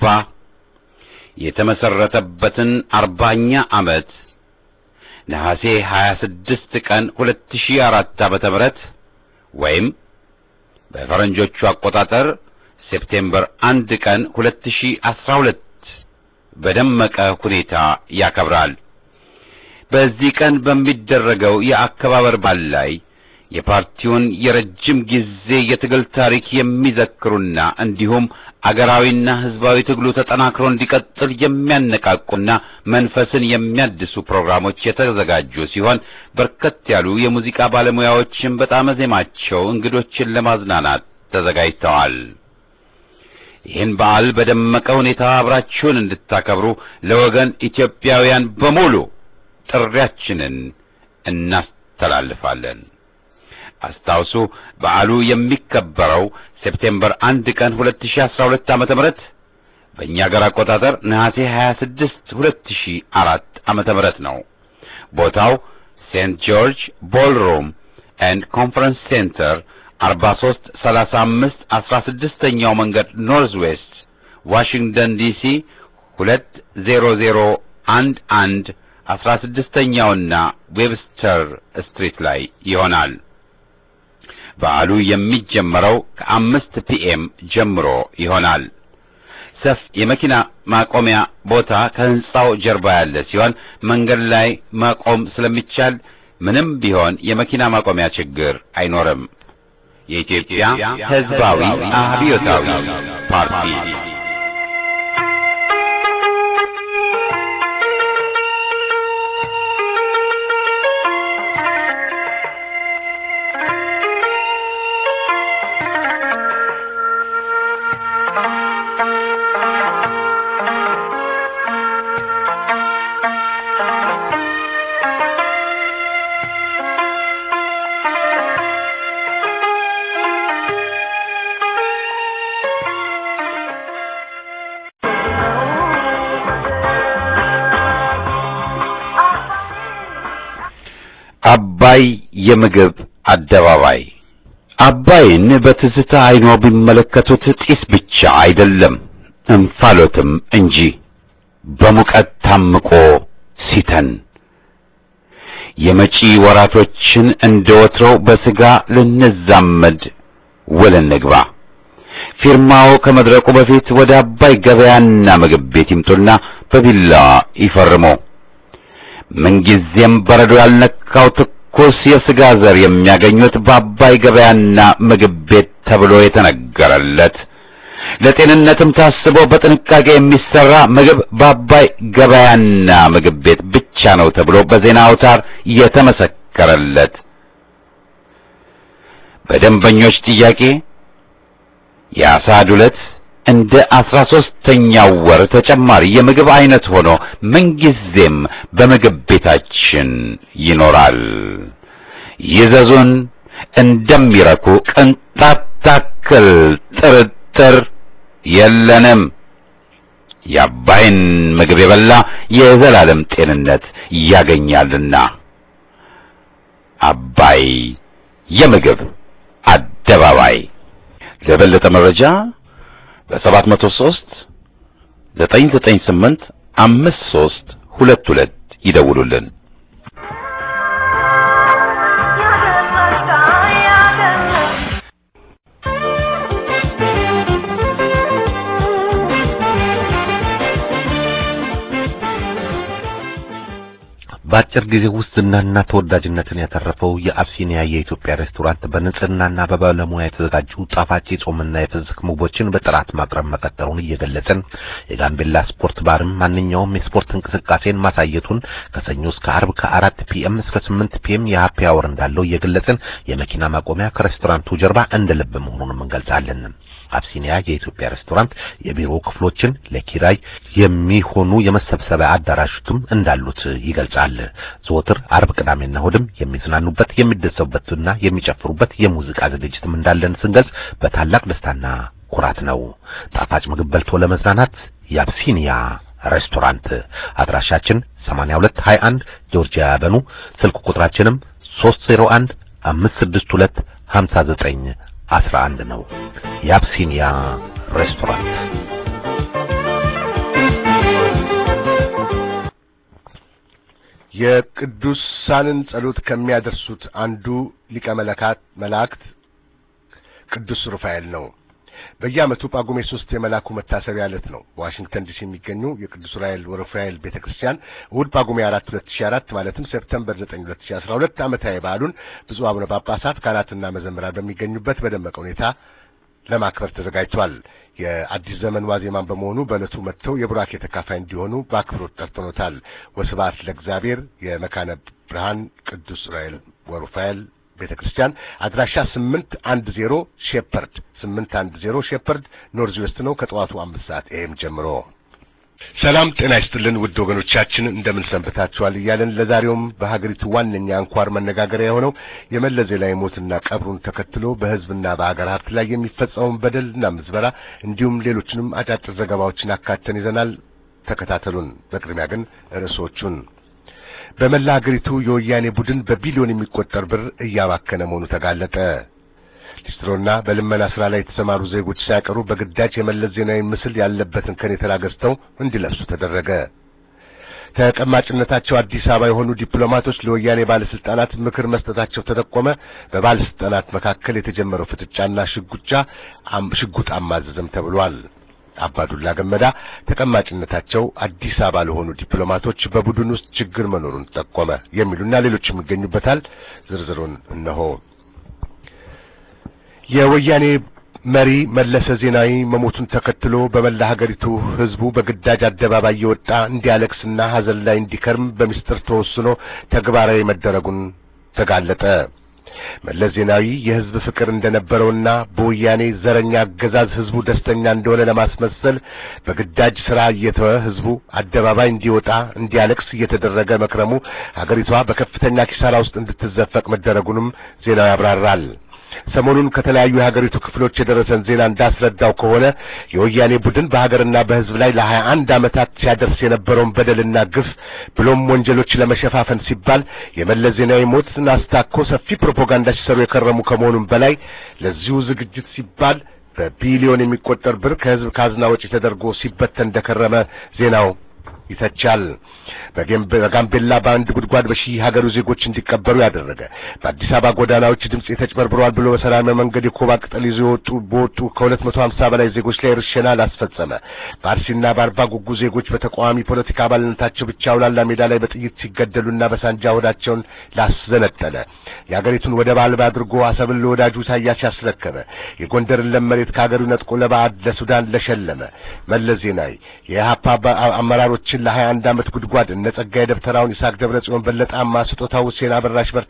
የተመሰረተበትን አርባኛ ዓመት ነሐሴ 26 ቀን 2004 ዓመተ ምህረት ወይም በፈረንጆቹ አቆጣጠር ሴፕቴምበር አንድ ቀን 2012 በደመቀ ሁኔታ ያከብራል። በዚህ ቀን በሚደረገው የአከባበር በዓል ላይ የፓርቲውን የረጅም ጊዜ የትግል ታሪክ የሚዘክሩና እንዲሁም አገራዊና ሕዝባዊ ትግሉ ተጠናክሮ እንዲቀጥል የሚያነቃቁና መንፈስን የሚያድሱ ፕሮግራሞች የተዘጋጁ ሲሆን በርከት ያሉ የሙዚቃ ባለሙያዎችን በጣም ዜማቸው እንግዶችን ለማዝናናት ተዘጋጅተዋል። ይህን በዓል በደመቀ ሁኔታ አብራችሁን እንድታከብሩ ለወገን ኢትዮጵያውያን በሙሉ ጥሪያችንን እናስተላልፋለን። አስታውሱ፣ በዓሉ የሚከበረው ሴፕቴምበር አንድ ቀን 2012 ዓመተ ምህረት በእኛ ሀገር አቆጣጠር ነሐሴ 26 2004 ዓመተ ምህረት ነው። ቦታው ሴንት ጆርጅ ቦልሩም ኤንድ ኮንፈረንስ ሴንተር 43 35 16ኛው መንገድ ኖርዝ ዌስት ዋሽንግተን ዲሲ 20011 አስራ ስድስተኛውና ዌብስተር ስትሪት ላይ ይሆናል። በዓሉ የሚጀመረው ከአምስት ፒኤም ጀምሮ ይሆናል። ሰፍ የመኪና ማቆሚያ ቦታ ከህንጻው ጀርባ ያለ ሲሆን መንገድ ላይ ማቆም ስለሚቻል ምንም ቢሆን የመኪና ማቆሚያ ችግር አይኖርም። የኢትዮጵያ ሕዝባዊ አብዮታዊ ፓርቲ የምግብ አደባባይ አባይን በትዝታ አይኖ ቢመለከቱት ጢስ ብቻ አይደለም እንፋሎትም እንጂ በሙቀት ታምቆ ሲተን የመጪ ወራቶችን እንደ ወትሮው በስጋ ልንዛመድ ውል እንግባ። ፊርማው ከመድረቁ በፊት ወደ አባይ ገበያና ምግብ ቤት ይምጡና በቢላዋ ይፈርሙ። ምንጊዜም በረዶ ያልነካው ትኩስ የስጋ ዘር የሚያገኙት በአባይ ገበያና ምግብ ቤት ተብሎ የተነገረለት ለጤንነትም ታስቦ በጥንቃቄ የሚሰራ ምግብ በአባይ ገበያና ምግብ ቤት ብቻ ነው ተብሎ በዜና አውታር የተመሰከረለት በደንበኞች ጥያቄ የአሳ ዱለት እንደ አስራ ሦስተኛው ወር ተጨማሪ የምግብ አይነት ሆኖ ምንጊዜም በምግብ ቤታችን ይኖራል። ይዘዙን፣ እንደሚረኩ ቅንጣት ታክል ጥርጥር የለንም። የአባይን ምግብ የበላ የዘላለም ጤንነት ያገኛልና። አባይ የምግብ አደባባይ። ለበለጠ መረጃ በሰባት መቶ ሦስት ዘጠኝ ዘጠኝ ስምንት አምስት ሦስት ሁለት ሁለት ይደውሉልን። በአጭር ጊዜ ውስጥ ዝናና ተወዳጅነትን ያተረፈው የአብሲኒያ የኢትዮጵያ ሬስቶራንት በንጽህናና በባለሙያ የተዘጋጁ ጣፋጭ የጾምና የፍስክ ምግቦችን በጥራት ማቅረብ መቀጠሉን እየገለጽን የጋምቤላ ስፖርት ባርም ማንኛውም የስፖርት እንቅስቃሴን ማሳየቱን ከሰኞ እስከ አርብ ከአራት ፒኤም እስከ ስምንት ፒኤም የሀፒ አወር እንዳለው እየገለጽን የመኪና ማቆሚያ ከሬስቶራንቱ ጀርባ እንደ ልብ መሆኑንም እንገልጻለን። አብሲኒያ የኢትዮጵያ ሬስቶራንት የቢሮ ክፍሎችን ለኪራይ የሚሆኑ የመሰብሰቢያ አዳራሾችም እንዳሉት ይገልጻል። ዘወትር አርብ፣ ቅዳሜና እሑድም የሚዝናኑበት የሚደሰቡበትና የሚጨፍሩበት የሙዚቃ ዝግጅትም እንዳለን ስንገልጽ በታላቅ ደስታና ኩራት ነው። ጣፋጭ ምግብ በልቶ ለመዝናናት የአብሲኒያ ሬስቶራንት አድራሻችን 8221 ጆርጂያ ያበኑ ስልክ ቁጥራችንም 301 562 59 11 ነው። የአብሲኒያ ሬስቶራንት የቅዱሳንን ጸሎት ከሚያደርሱት አንዱ ሊቀ መለካት መላእክት ቅዱስ ሩፋኤል ነው። በየዓመቱ ጳጉሜ ሶስት የመላኩ መታሰቢያ ዕለት ነው። በዋሽንግተን ዲሲ የሚገኙ የቅዱስ ራኤል ወሩፋኤል ቤተክርስቲያን እሑድ ጳጉሜ 4 2004 ማለትም ሴፕተምበር 9 2012 ዓመታዊ በዓሉን ብፁዕ አቡነ ጳጳሳት ካህናትና መዘምራን በሚገኙበት በደመቀ ሁኔታ ለማክበር ተዘጋጅቷል። የአዲስ ዘመን ዋዜማን በመሆኑ በዕለቱ መጥተው የቡራኬ ተካፋይ እንዲሆኑ በአክብሮት ጠርተኖታል። ወስብሐት ለእግዚአብሔር የመካነ ብርሃን ቅዱስ ራኤል ወሩፋኤል ቤተ ክርስቲያን አድራሻ ስምንት አንድ ዜሮ ሼፐርድ ስምንት አንድ ዜሮ ሼፐርድ ኖርዝ ዌስት ነው። ከጠዋቱ አምስት ሰዓት ኤም ጀምሮ። ሰላም ጤና ይስጥልን ውድ ወገኖቻችን እንደምን ሰንብታችኋል? እያለን ለዛሬውም በሀገሪቱ ዋነኛ አንኳር መነጋገሪያ የሆነው የመለስ ዜናዊ ሞትና ቀብሩን ተከትሎ በሕዝብና በሀገር ሀብት ላይ የሚፈጸመውን በደልና ምዝበራ እንዲሁም ሌሎችንም አጫጭር ዘገባዎችን አካተን ይዘናል። ተከታተሉን። በቅድሚያ ግን ርዕሶቹን በመላ ሀገሪቱ የወያኔ ቡድን በቢሊዮን የሚቆጠር ብር እያባከነ መሆኑ ተጋለጠ። ሊስትሮና በልመና ስራ ላይ የተሰማሩ ዜጎች ሳይቀሩ በግዳጅ የመለስ ዜናዊ ምስል ያለበትን ከኔተራ ገዝተው እንዲለብሱ ተደረገ። ተቀማጭነታቸው አዲስ አበባ የሆኑ ዲፕሎማቶች ለወያኔ ባለስልጣናት ምክር መስጠታቸው ተጠቆመ። በባለስልጣናት መካከል የተጀመረው ፍጥጫና ሽጉጫ ሽጉጥ አማዘዘም ተብሏል። አባዱላ ገመዳ ተቀማጭነታቸው አዲስ አበባ ለሆኑ ዲፕሎማቶች በቡድን ውስጥ ችግር መኖሩን ጠቆመ። የሚሉና ሌሎችም ይገኙበታል። ዝርዝሩን እነሆ። የወያኔ መሪ መለሰ ዜናዊ መሞቱን ተከትሎ በመላ ሀገሪቱ ህዝቡ በግዳጅ አደባባይ የወጣ እንዲያለቅስና ሀዘን ላይ እንዲከርም በሚስጥር ተወስኖ ተግባራዊ መደረጉን ተጋለጠ። መለስ ዜናዊ የህዝብ ፍቅር እንደነበረውና በወያኔ ዘረኛ አገዛዝ ህዝቡ ደስተኛ እንደሆነ ለማስመሰል በግዳጅ ስራ እየተወ ህዝቡ አደባባይ እንዲወጣ እንዲያለቅስ እየተደረገ መክረሙ ሀገሪቷ በከፍተኛ ኪሳራ ውስጥ እንድትዘፈቅ መደረጉንም ዜናዊ ያብራራል። ሰሞኑን ከተለያዩ የሀገሪቱ ክፍሎች የደረሰን ዜና እንዳስረዳው ከሆነ የወያኔ ቡድን በሀገርና በሕዝብ ላይ ለሀያ አንድ ዓመታት ሲያደርስ የነበረውን በደልና ግፍ ብሎም ወንጀሎች ለመሸፋፈን ሲባል የመለስ ዜናዊ ሞትን አስታኮ ሰፊ ፕሮፓጋንዳ ሲሰሩ የከረሙ ከመሆኑም በላይ ለዚሁ ዝግጅት ሲባል በቢሊዮን የሚቆጠር ብር ከሕዝብ ካዝና ወጪ ተደርጎ ሲበተን እንደከረመ ዜናው ይተቻል። በጋምቤላ በአንድ ጉድጓድ በሺህ ሀገሩ ዜጎች እንዲቀበሩ ያደረገ በአዲስ አበባ ጎዳናዎች ድምጽ ተጭበርብረዋል ብሎ በሰላማዊ መንገድ የኮባ ቅጠል ይዞ የወጡ በወጡ ከሁለት መቶ ሀምሳ በላይ ዜጎች ላይ ርሸና ላስፈጸመ በአርሲና በአርባ ጉጉ ዜጎች በተቃዋሚ ፖለቲካ አባልነታቸው ብቻ አውላላ ሜዳ ላይ በጥይት ሲገደሉና በሳንጃ ወዳቸውን ላስዘነጠለ የሀገሪቱን ወደብ አልባ አድርጎ አሰብን ለወዳጁ ኢሳያስ ያስረከበ የጎንደርን ለም መሬት ከሀገሩ ነጥቆ ለባዕድ ለሱዳን ለሸለመ መለስ ዜናዊ የኢህአፓ አመራሮችን ለሀያ አንድ ዓመት ጉድጓድ እነ ጸጋዬ ደብተራውን ይስሐቅ ደብረ ጽዮን በለጣማ ስጦታው ሁሴን አበራሽ በርተ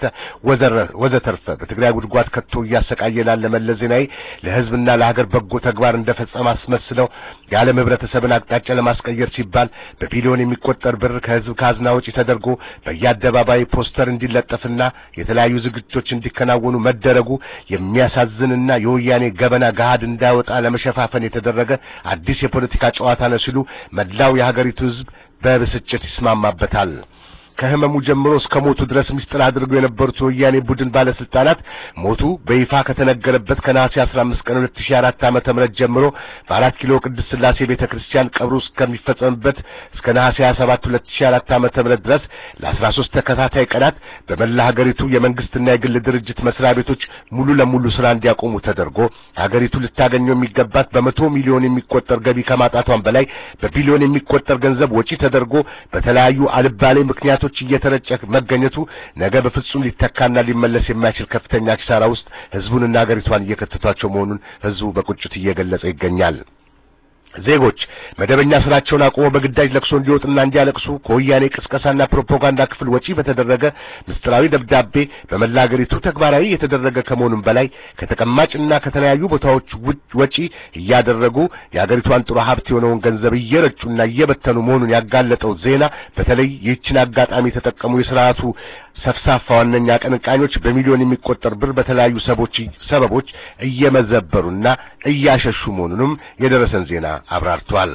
ወዘተርፈ በትግራይ ጉድጓድ ከቶ እያሰቃየ ላለ መለስ ዜናዊ ለሕዝብና ለሀገር በጎ ተግባር እንደፈጸመ አስመስለው የዓለም ህብረተሰብን አቅጣጫ ለማስቀየር ሲባል በቢሊዮን የሚቆጠር ብር ከሕዝብ ካዝና ወጪ ተደርጎ በየአደባባይ ፖስተር እንዲለጠፍና የተለያዩ ዝግጅቶች እንዲከናወኑ መደረጉ የሚያሳዝንና የወያኔ ገበና ገሃድ እንዳይወጣ ለመሸፋፈን የተደረገ አዲስ የፖለቲካ ጨዋታ ነው ሲሉ መላው የሀገሪቱ ሕዝብ በብስጭት ይስማማበታል። ከህመሙ ጀምሮ እስከ ሞቱ ድረስ ምስጢር አድርገው የነበሩት የወያኔ ቡድን ባለስልጣናት ሞቱ በይፋ ከተነገረበት ከነሐሴ 15 ቀን 2004 ዓመተ ምህረት ጀምሮ በአራት ኪሎ ቅድስት ሥላሴ ቤተክርስቲያን ቀብሩ እስከሚፈጸምበት እስከ ነሐሴ 27 2004 ዓመተ ምህረት ድረስ ለ13 ተከታታይ ቀናት በመላ ሀገሪቱ የመንግስትና የግል ድርጅት መስሪያ ቤቶች ሙሉ ለሙሉ ስራ እንዲያቆሙ ተደርጎ ሀገሪቱ ልታገኘው የሚገባት በመቶ ሚሊዮን የሚቆጠር ገቢ ከማጣቷን በላይ በቢሊዮን የሚቆጠር ገንዘብ ወጪ ተደርጎ በተለያዩ አልባሌ ምክንያቶች እየተረጨ መገኘቱ ነገ በፍጹም ሊተካና ሊመለስ የማይችል ከፍተኛ ኪሳራ ውስጥ ህዝቡንና ሀገሪቷን እየከተቷቸው መሆኑን ህዝቡ በቁጭት እየገለጸ ይገኛል። ዜጎች መደበኛ ስራቸውን አቁመው በግዳጅ ለቅሶ እንዲወጡና እንዲያለቅሱ ከወያኔ ቅስቀሳና ፕሮፓጋንዳ ክፍል ወጪ በተደረገ ምስጢራዊ ደብዳቤ በመላ ሀገሪቱ ተግባራዊ የተደረገ ከመሆኑም በላይ ከተቀማጭና ከተለያዩ ቦታዎች ወጪ እያደረጉ የሀገሪቷን ጥሩ ሀብት የሆነውን ገንዘብ እየረጩና እየበተኑ መሆኑን ያጋለጠው ዜና በተለይ ይህችን አጋጣሚ የተጠቀሙ የስርዓቱ ሰፍሳፋ ዋነኛ አቀንቃኞች በሚሊዮን የሚቆጠር ብር በተለያዩ ሰቦች ሰበቦች እየመዘበሩና እያሸሹ መሆኑንም የደረሰን ዜና አብራርቷል።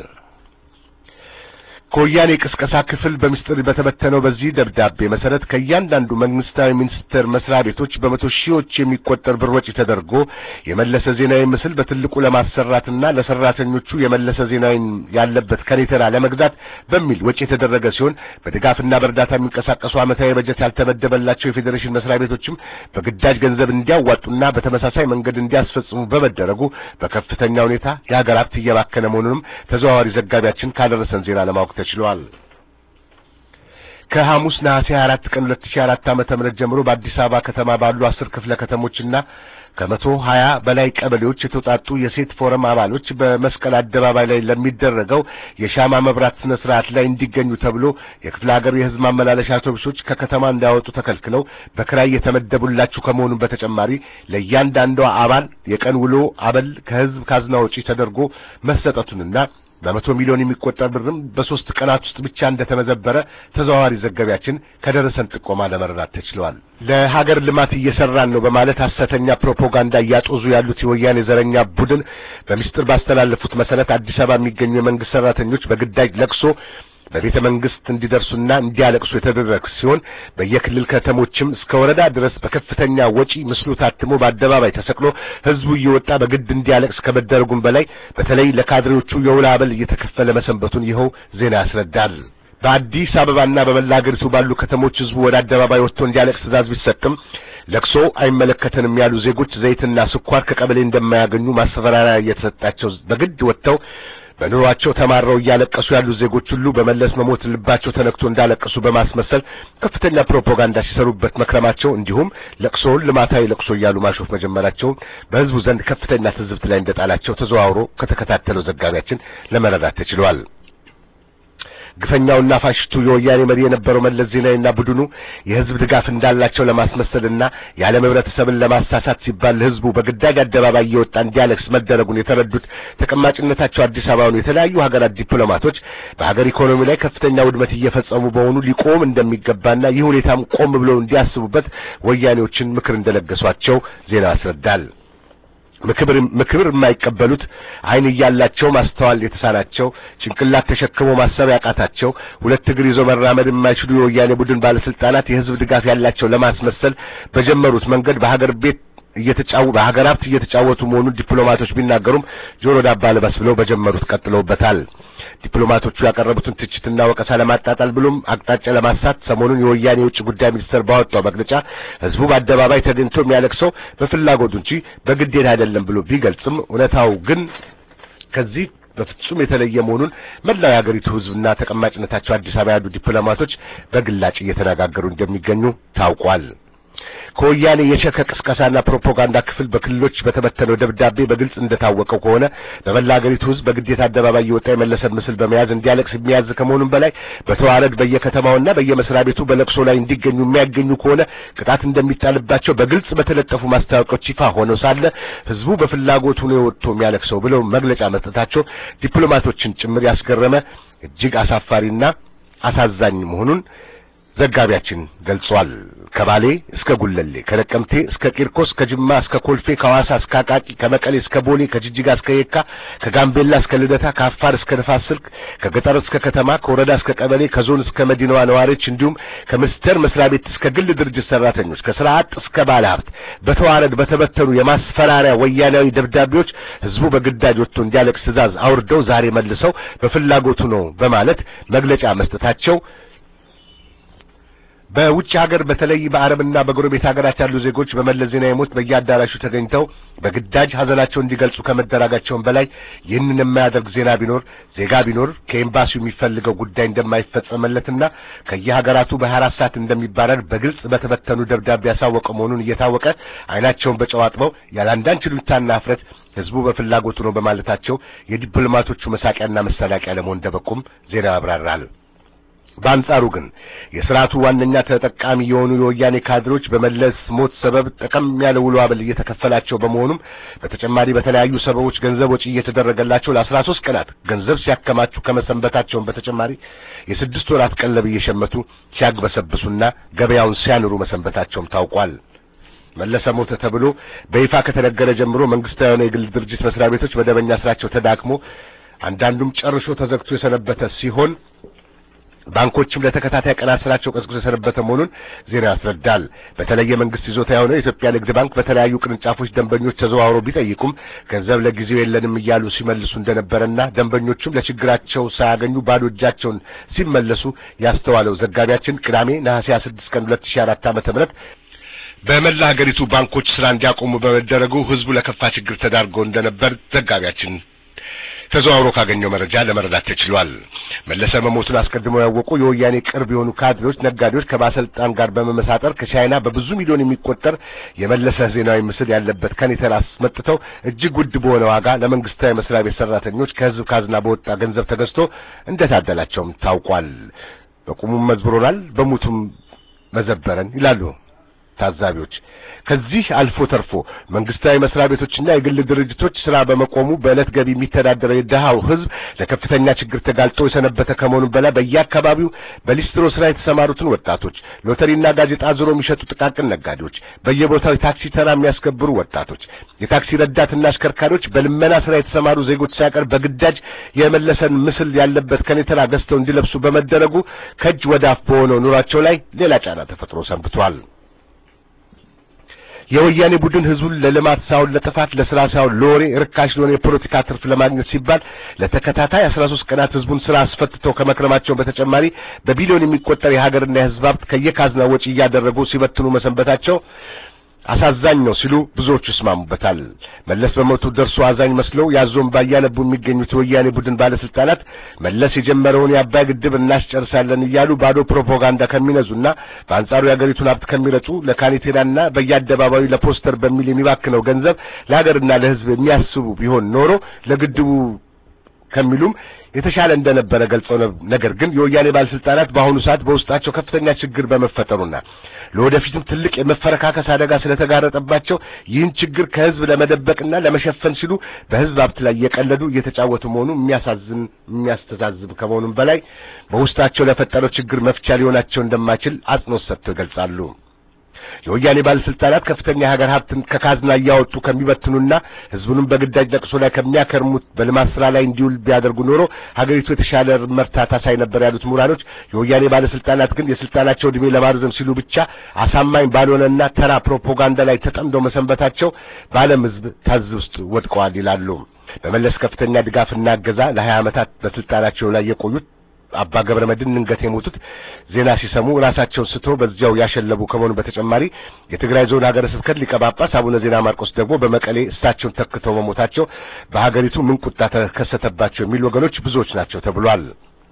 ከወያኔ ቅስቀሳ ክፍል በምስጢር በተበተነው በዚህ ደብዳቤ መሰረት ከእያንዳንዱ መንግስታዊ ሚኒስቴር መስሪያ ቤቶች በመቶ ሺዎች የሚቆጠር ብር ወጪ ተደርጎ የመለሰ ዜናዊ ምስል በትልቁ ለማሰራትና ለሰራተኞቹ የመለሰ ዜናዊን ያለበት ከኔተራ ለመግዛት በሚል ወጪ የተደረገ ሲሆን በድጋፍና በእርዳታ የሚንቀሳቀሱ ዓመታዊ በጀት ያልተመደበላቸው የፌዴሬሽን መስሪያ ቤቶችም በግዳጅ ገንዘብ እንዲያዋጡና በተመሳሳይ መንገድ እንዲያስፈጽሙ በመደረጉ በከፍተኛ ሁኔታ የሀገር ሀብት እየባከነ መሆኑንም ተዘዋዋሪ ዘጋቢያችን ካደረሰን ዜና ለማወቅ ተችሏል። ከሐሙስ ነሐሴ 24 ቀን 2004 ዓመተ ምህረት ጀምሮ በአዲስ አበባ ከተማ ባሉ አስር ክፍለ ከተሞችና ከመቶ ሀያ በላይ ቀበሌዎች የተውጣጡ የሴት ፎረም አባሎች በመስቀል አደባባይ ላይ ለሚደረገው የሻማ መብራት ስነ ስርዓት ላይ እንዲገኙ ተብሎ የክፍለ ሀገር የሕዝብ ማመላለሻ አውቶቡሶች ከከተማ እንዳይወጡ ተከልክለው በክራይ የተመደቡላችሁ ከመሆኑ በተጨማሪ ለእያንዳንዷ አባል የቀን ውሎ አበል ከሕዝብ ካዝና ወጪ ተደርጎ መሰጠቱንና በመቶ ሚሊዮን የሚቆጠር ብርም በሶስት ቀናት ውስጥ ብቻ እንደተመዘበረ ተዘዋዋሪ ዘጋቢያችን ከደረሰን ጥቆማ ለመረዳት ተችሏል። ለሀገር ልማት እየሰራን ነው በማለት ሐሰተኛ ፕሮፓጋንዳ እያጦዙ ያሉት የወያኔ ዘረኛ ቡድን በሚስጥር ባስተላለፉት መሰረት አዲስ አበባ የሚገኙ የመንግስት ሰራተኞች በግዳጅ ለቅሶ በቤተ መንግስት እንዲደርሱና እንዲያለቅሱ የተደረገ ሲሆን በየክልል ከተሞችም እስከ ወረዳ ድረስ በከፍተኛ ወጪ ምስሉ ታትሞ በአደባባይ ተሰቅሎ ህዝቡ እየወጣ በግድ እንዲያለቅስ ከመደረጉም በላይ በተለይ ለካድሬዎቹ የውል አበል እየተከፈለ መሰንበቱን ይኸው ዜና ያስረዳል። በአዲስ አበባና በመላ ሀገሪቱ ባሉ ከተሞች ህዝቡ ወደ አደባባይ ወጥቶ እንዲያለቅስ ትዕዛዝ ቢሰጥም ለቅሶ አይመለከተንም ያሉ ዜጎች ዘይትና ስኳር ከቀበሌ እንደማያገኙ ማስፈራሪያ እየተሰጣቸው በግድ ወጥተው በኑሯቸው ተማረው እያለቀሱ ያሉ ዜጎች ሁሉ በመለስ መሞት ልባቸው ተነክቶ እንዳለቀሱ በማስመሰል ከፍተኛ ፕሮፓጋንዳ ሲሰሩበት መክረማቸው እንዲሁም ለቅሶውን ልማታዊ ለቅሶ እያሉ ማሾፍ መጀመራቸው በህዝቡ ዘንድ ከፍተኛ ትዝብት ላይ እንደጣላቸው ተዘዋውሮ ከተከታተለው ዘጋቢያችን ለመረዳት ተችሏል። ግፈኛውና ፋሽስቱ የወያኔ መሪ የነበረው መለስ ዜናዊና ቡድኑ የህዝብ ድጋፍ እንዳላቸው ለማስመሰልና የዓለም ህብረተሰብን ለማሳሳት ሲባል ህዝቡ በግዳጅ አደባባይ እየወጣ እንዲያለቅስ መደረጉን የተረዱት ተቀማጭነታቸው አዲስ አበባ ሆኑ የተለያዩ ሀገራት ዲፕሎማቶች በሀገር ኢኮኖሚ ላይ ከፍተኛ ውድመት እየፈጸሙ በሆኑ ሊቆም እንደሚገባና ይህ ሁኔታም ቆም ብለው እንዲያስቡበት ወያኔዎችን ምክር እንደለገሷቸው ዜና ያስረዳል። ምክብር ምክብር የማይቀበሉት አይን እያላቸው ማስተዋል የተሳናቸው ጭንቅላት ተሸክሞ ማሰብ ያቃታቸው ሁለት እግር ይዞ መራመድ የማይችሉ የወያኔ ቡድን ባለስልጣናት የህዝብ ድጋፍ ያላቸው ለማስመሰል በጀመሩት መንገድ በሀገር ቤት እየተጫወቱ በሀገር ሀብት እየተጫወቱ መሆኑን ዲፕሎማቶች ቢናገሩም ጆሮ ዳባ ልበስ ብለው በጀመሩት ቀጥለውበታል። ዲፕሎማቶቹ ያቀረቡትን ትችትና ወቀሳ ለማጣጣል ብሎም አቅጣጫ ለማሳት ሰሞኑን የወያኔ የውጭ ጉዳይ ሚኒስትር ባወጣው መግለጫ ህዝቡ በአደባባይ ተገኝቶ የሚያለቅሰው በፍላጎቱ እንጂ በግዴታ አይደለም ብሎ ቢገልጽም እውነታው ግን ከዚህ በፍጹም የተለየ መሆኑን መላው የሀገሪቱ ህዝብና ተቀማጭነታቸው አዲስ አበባ ያሉ ዲፕሎማቶች በግላጭ እየተነጋገሩ እንደሚገኙ ታውቋል። ከወያኔ የሸከ ቅስቀሳና ፕሮፓጋንዳ ክፍል በክልሎች በተበተነው ደብዳቤ በግልጽ እንደታወቀው ከሆነ በመላ ሀገሪቱ ህዝብ በግዴታ አደባባይ የወጣ የመለሰን ምስል በመያዝ እንዲያለቅስ የሚያዝ ከመሆኑም በላይ በተዋረድ በየከተማውና በየመስሪያ ቤቱ በለቅሶ ላይ እንዲገኙ የሚያገኙ ከሆነ ቅጣት እንደሚጣልባቸው በግልጽ በተለጠፉ ማስታወቂያዎች ይፋ ሆነው ሳለ ህዝቡ በፍላጎቱ ነው የወጥቶ የሚያለቅሰው ብለው መግለጫ መስጠታቸው ዲፕሎማቶችን ጭምር ያስገረመ እጅግ አሳፋሪና አሳዛኝ መሆኑን ዘጋቢያችን ገልጿል። ከባሌ እስከ ጉለሌ፣ ከነቀምቴ እስከ ቂርቆስ፣ ከጅማ እስከ ኮልፌ፣ ከሐዋሳ እስከ አቃቂ፣ ከመቀሌ እስከ ቦሌ፣ ከጅጅጋ እስከ የካ፣ ከጋምቤላ እስከ ልደታ፣ ከአፋር እስከ ንፋስ ስልክ፣ ከገጠር እስከ ከተማ፣ ከወረዳ እስከ ቀበሌ፣ ከዞን እስከ መዲናዋ ነዋሪዎች እንዲሁም ከሚኒስቴር መስሪያ ቤት እስከ ግል ድርጅት ሰራተኞች፣ ከስራ አጥ እስከ ባለ ሀብት በተዋረድ በተበተኑ የማስፈራሪያ ወያናዊ ደብዳቤዎች ህዝቡ በግዳጅ ወጥቶ እንዲያለቅስ ትዕዛዝ አውርደው ዛሬ መልሰው በፍላጎቱ ነው በማለት መግለጫ መስጠታቸው በውጭ ሀገር በተለይ በአረብና በጎረቤት ሀገራት ያሉ ዜጎች በመለስ ዜናዊ ሞት በየአዳራሹ ተገኝተው በግዳጅ ሀዘናቸውን እንዲገልጹ ከመደረጋቸውም በላይ ይህንን የማያደርግ ዜና ቢኖር ዜጋ ቢኖር ከኤምባሲው የሚፈልገው ጉዳይ እንደማይፈጸመለትና ከየሀገራቱ በሀያ አራት ሰዓት እንደሚባረር በግልጽ በተበተኑ ደብዳቤ ያሳወቀ መሆኑን እየታወቀ አይናቸውን በጨው አጥበው ያለ አንዳች ሉኝታና እፍረት ህዝቡ በፍላጎቱ ነው በማለታቸው የዲፕሎማቶቹ መሳቂያና መሳለቂያ ለመሆን እንደበቁም ዜና ያብራራል። በአንጻሩ ግን የስርዓቱ ዋነኛ ተጠቃሚ የሆኑ የወያኔ ካድሮች በመለስ ሞት ሰበብ ጠቀም ያለ ውሎ አበል እየተከፈላቸው በመሆኑም በተጨማሪ በተለያዩ ሰበቦች ገንዘብ ወጪ እየተደረገላቸው ለአስራ ሶስት ቀናት ገንዘብ ሲያከማቹ ከመሰንበታቸውን በተጨማሪ የስድስት ወራት ቀለብ እየሸመቱ ሲያግበሰብሱና ገበያውን ሲያንሩ መሰንበታቸውም ታውቋል። መለሰ ሞተ ተብሎ በይፋ ከተነገረ ጀምሮ መንግስታዊ የሆነ የግል ድርጅት መስሪያ ቤቶች መደበኛ ስራቸው ተዳክሞ አንዳንዱም ጨርሶ ተዘግቶ የሰነበተ ሲሆን ባንኮችም ለተከታታይ ቀናት ስራቸው ቀዝቅዞ የሰነበተ መሆኑን ዜና ያስረዳል። በተለይ የመንግስት ይዞታ የሆነው የኢትዮጵያ ንግድ ባንክ በተለያዩ ቅርንጫፎች ደንበኞች ተዘዋውረው ቢጠይቁም ገንዘብ ለጊዜው የለንም እያሉ ሲመልሱ እንደነበረና ደንበኞቹም ለችግራቸው ሳያገኙ ባዶ እጃቸውን ሲመለሱ ያስተዋለው ዘጋቢያችን ቅዳሜ ነሐሴ 26 ቀን 2004 ዓመተ ምህረት በመላ ሀገሪቱ ባንኮች ስራ እንዲያቆሙ በመደረጉ ህዝቡ ለከፋ ችግር ተዳርጎ እንደነበር ዘጋቢያችን ተዘዋውሮ ካገኘው መረጃ ለመረዳት ተችሏል። መለሰ መሞቱን አስቀድመው ያወቁ የወያኔ ቅርብ የሆኑ ካድሬዎች፣ ነጋዴዎች ከባለስልጣን ጋር በመመሳጠር ከቻይና በብዙ ሚሊዮን የሚቆጠር የመለሰ ዜናዊ ምስል ያለበት ከኔተር አስመጥተው እጅግ ውድ በሆነ ዋጋ ለመንግስታዊ መስሪያ ቤት ሰራተኞች ከህዝብ ካዝና በወጣ ገንዘብ ተገዝቶ እንደታደላቸውም ታውቋል። በቁሙም መዝብሮናል፣ በሙቱም መዘበረን ይላሉ ታዛቢዎች። ከዚህ አልፎ ተርፎ መንግስታዊ መስሪያ ቤቶችና የግል ድርጅቶች ስራ በመቆሙ በዕለት ገቢ የሚተዳደረው የድሃው ህዝብ ለከፍተኛ ችግር ተጋልጦ የሰነበተ ከመሆኑ በላይ በየአካባቢው በሊስትሮ ስራ የተሰማሩትን ወጣቶች፣ ሎተሪና ጋዜጣ ዞሮ የሚሸጡ ጥቃቅን ነጋዴዎች፣ በየቦታው የታክሲ ተራ የሚያስከብሩ ወጣቶች፣ የታክሲ ረዳትና አሽከርካሪዎች፣ በልመና ስራ የተሰማሩ ዜጎች ሳይቀር በግዳጅ የመለሰን ምስል ያለበት ከኔተራ ገዝተው እንዲለብሱ በመደረጉ ከእጅ ወደ አፍ በሆነው ኑሯቸው ላይ ሌላ ጫና ተፈጥሮ ሰንብቷል። የወያኔ ቡድን ህዝቡን ለልማት ሳይሆን ለጥፋት፣ ለስራ ሳይሆን ለወሬ ርካሽ ለሆነ የፖለቲካ ትርፍ ለማግኘት ሲባል ለተከታታይ 13 ቀናት ህዝቡን ስራ አስፈትተው ከመክረማቸው በተጨማሪ በቢሊዮን የሚቆጠር የሀገርና የህዝብ ሀብት ከየካዝና ወጪ እያደረጉ ሲበትኑ መሰንበታቸው አሳዛኝ ነው ሲሉ ብዙዎቹ ይስማሙበታል። መለስ በሞቱ ደርሶ አዛኝ መስለው ያዞን ባያነቡ የሚገኙት የወያኔ ቡድን ባለስልጣናት መለስ የጀመረውን የአባይ ግድብ እናስጨርሳለን እያሉ ባዶ ፕሮፓጋንዳ ከሚነዙና በአንጻሩ የአገሪቱን ሀብት ከሚረጩ ለካኔቴራና በየአደባባዩ ለፖስተር በሚል የሚባክነው ገንዘብ ለሀገርና ለህዝብ የሚያስቡ ቢሆን ኖሮ ለግድቡ ከሚሉም የተሻለ እንደነበረ ገልጸው ነገር ግን የወያኔ ባለስልጣናት በአሁኑ ሰዓት በውስጣቸው ከፍተኛ ችግር በመፈጠሩና ለወደፊትም ትልቅ የመፈረካከስ አደጋ ስለተጋረጠባቸው ይህን ችግር ከህዝብ ለመደበቅና ለመሸፈን ሲሉ በህዝብ ሀብት ላይ እየቀለዱ እየተጫወቱ መሆኑ የሚያሳዝን የሚያስተዛዝብ ከመሆኑም በላይ በውስጣቸው ለፈጠረው ችግር መፍቻ ሊሆናቸው እንደማይችል አጽንኦት ሰጥተው ይገልጻሉ። የወያኔ ባለስልጣናት ከፍተኛ የሀገር ሀብትን ከካዝና እያወጡ ከሚበትኑና ህዝቡንም በግዳጅ ለቅሶ ላይ ከሚያከርሙት በልማት ስራ ላይ እንዲውል ቢያደርጉ ኖሮ ሀገሪቱ የተሻለ መርታ ታሳይ ነበር ያሉት ምሁራኖች፣ የወያኔ ባለስልጣናት ግን የስልጣናቸው ዕድሜ ለማርዘም ሲሉ ብቻ አሳማኝ ባልሆነና ተራ ፕሮፓጋንዳ ላይ ተጠምደው መሰንበታቸው በዓለም ህዝብ ታዝ ውስጥ ወድቀዋል ይላሉ። በመለስ ከፍተኛ ድጋፍና እገዛ ለሀያ ዓመታት በስልጣናቸው ላይ የቆዩት አባ ገብረ መድኅን ድንገት የሞቱት ዜና ሲሰሙ ራሳቸውን ስቶ በዚያው ያሸለቡ ከመሆኑ በተጨማሪ የትግራይ ዞን ሀገረ ስብከት ሊቀ ጳጳስ አቡነ ዜና ማርቆስ ደግሞ በመቀሌ እሳቸውን ተክተው መሞታቸው በሀገሪቱ ምን ቁጣ ተከሰተባቸው የሚሉ ወገኖች ብዙዎች ናቸው ተብሏል።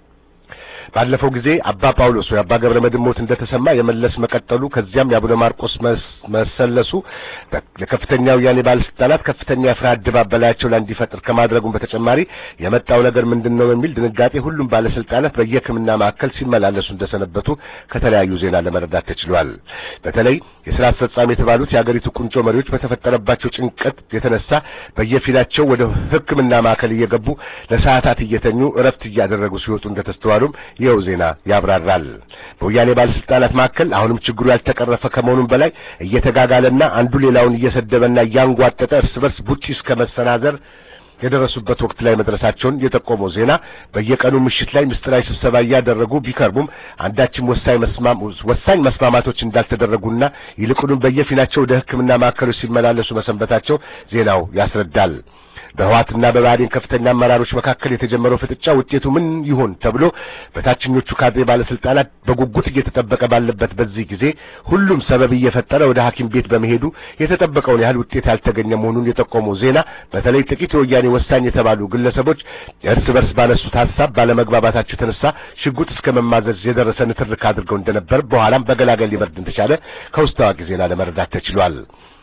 ባለፈው ጊዜ አባ ጳውሎስ ወይ አባ ገብረ መድኅን ሞት እንደተሰማ የመለስ መቀጠሉ ከዚያም የአቡነ ማርቆስ መሰለሱ ለከፍተኛ ወያኔ ባለስልጣናት ከፍተኛ የፍርሃት ድባብ በላያቸው ላይ እንዲፈጥር ከማድረጉም በተጨማሪ የመጣው ነገር ምንድን ነው የሚል ድንጋጤ ሁሉም ባለስልጣናት በየሕክምና ማዕከል ሲመላለሱ እንደሰነበቱ ከተለያዩ ዜና ለመረዳት ተችሏል። በተለይ የስራ አስፈጻሚ የተባሉት የአገሪቱ ቁንጮ መሪዎች በተፈጠረባቸው ጭንቀት የተነሳ በየፊናቸው ወደ ሕክምና ማዕከል እየገቡ ለሰዓታት እየተኙ እረፍት እያደረጉ ሲወጡ እንደተስተዋሉም ይኸው ዜና ያብራራል። በወያኔ ባለስልጣናት መካከል አሁንም ችግሩ ያልተቀረፈ ከመሆኑም በላይ እየተጋጋለና አንዱ ሌላውን እየሰደበና እያንጓጠጠ እርስ በርስ ቡጢ እስከ መሰናዘር የደረሱበት ወቅት ላይ መድረሳቸውን የጠቆመው ዜና በየቀኑ ምሽት ላይ ምስጢራዊ ስብሰባ እያደረጉ ቢከርቡም አንዳችም ወሳኝ መስማማቶች እንዳልተደረጉና ይልቁንም በየፊናቸው ወደ ሕክምና ማዕከሎች ሲመላለሱ መሰንበታቸው ዜናው ያስረዳል። በህዋትና በብአዴን ከፍተኛ አመራሮች መካከል የተጀመረው ፍጥጫ ውጤቱ ምን ይሆን ተብሎ በታችኞቹ ካድሬ ባለስልጣናት በጉጉት እየተጠበቀ ባለበት በዚህ ጊዜ ሁሉም ሰበብ እየፈጠረ ወደ ሐኪም ቤት በመሄዱ የተጠበቀውን ያህል ውጤት ያልተገኘ መሆኑን የጠቆመው ዜና በተለይ ጥቂት የወያኔ ወሳኝ የተባሉ ግለሰቦች እርስ በርስ ባነሱት ሀሳብ ባለመግባባታቸው የተነሳ ሽጉጥ እስከ መማዘዝ የደረሰ ንትርክ አድርገው እንደነበር በኋላም በገላገል ሊበርድ እንደቻለ ከውስጥ ታዋቂ ዜና ለመረዳት ተችሏል።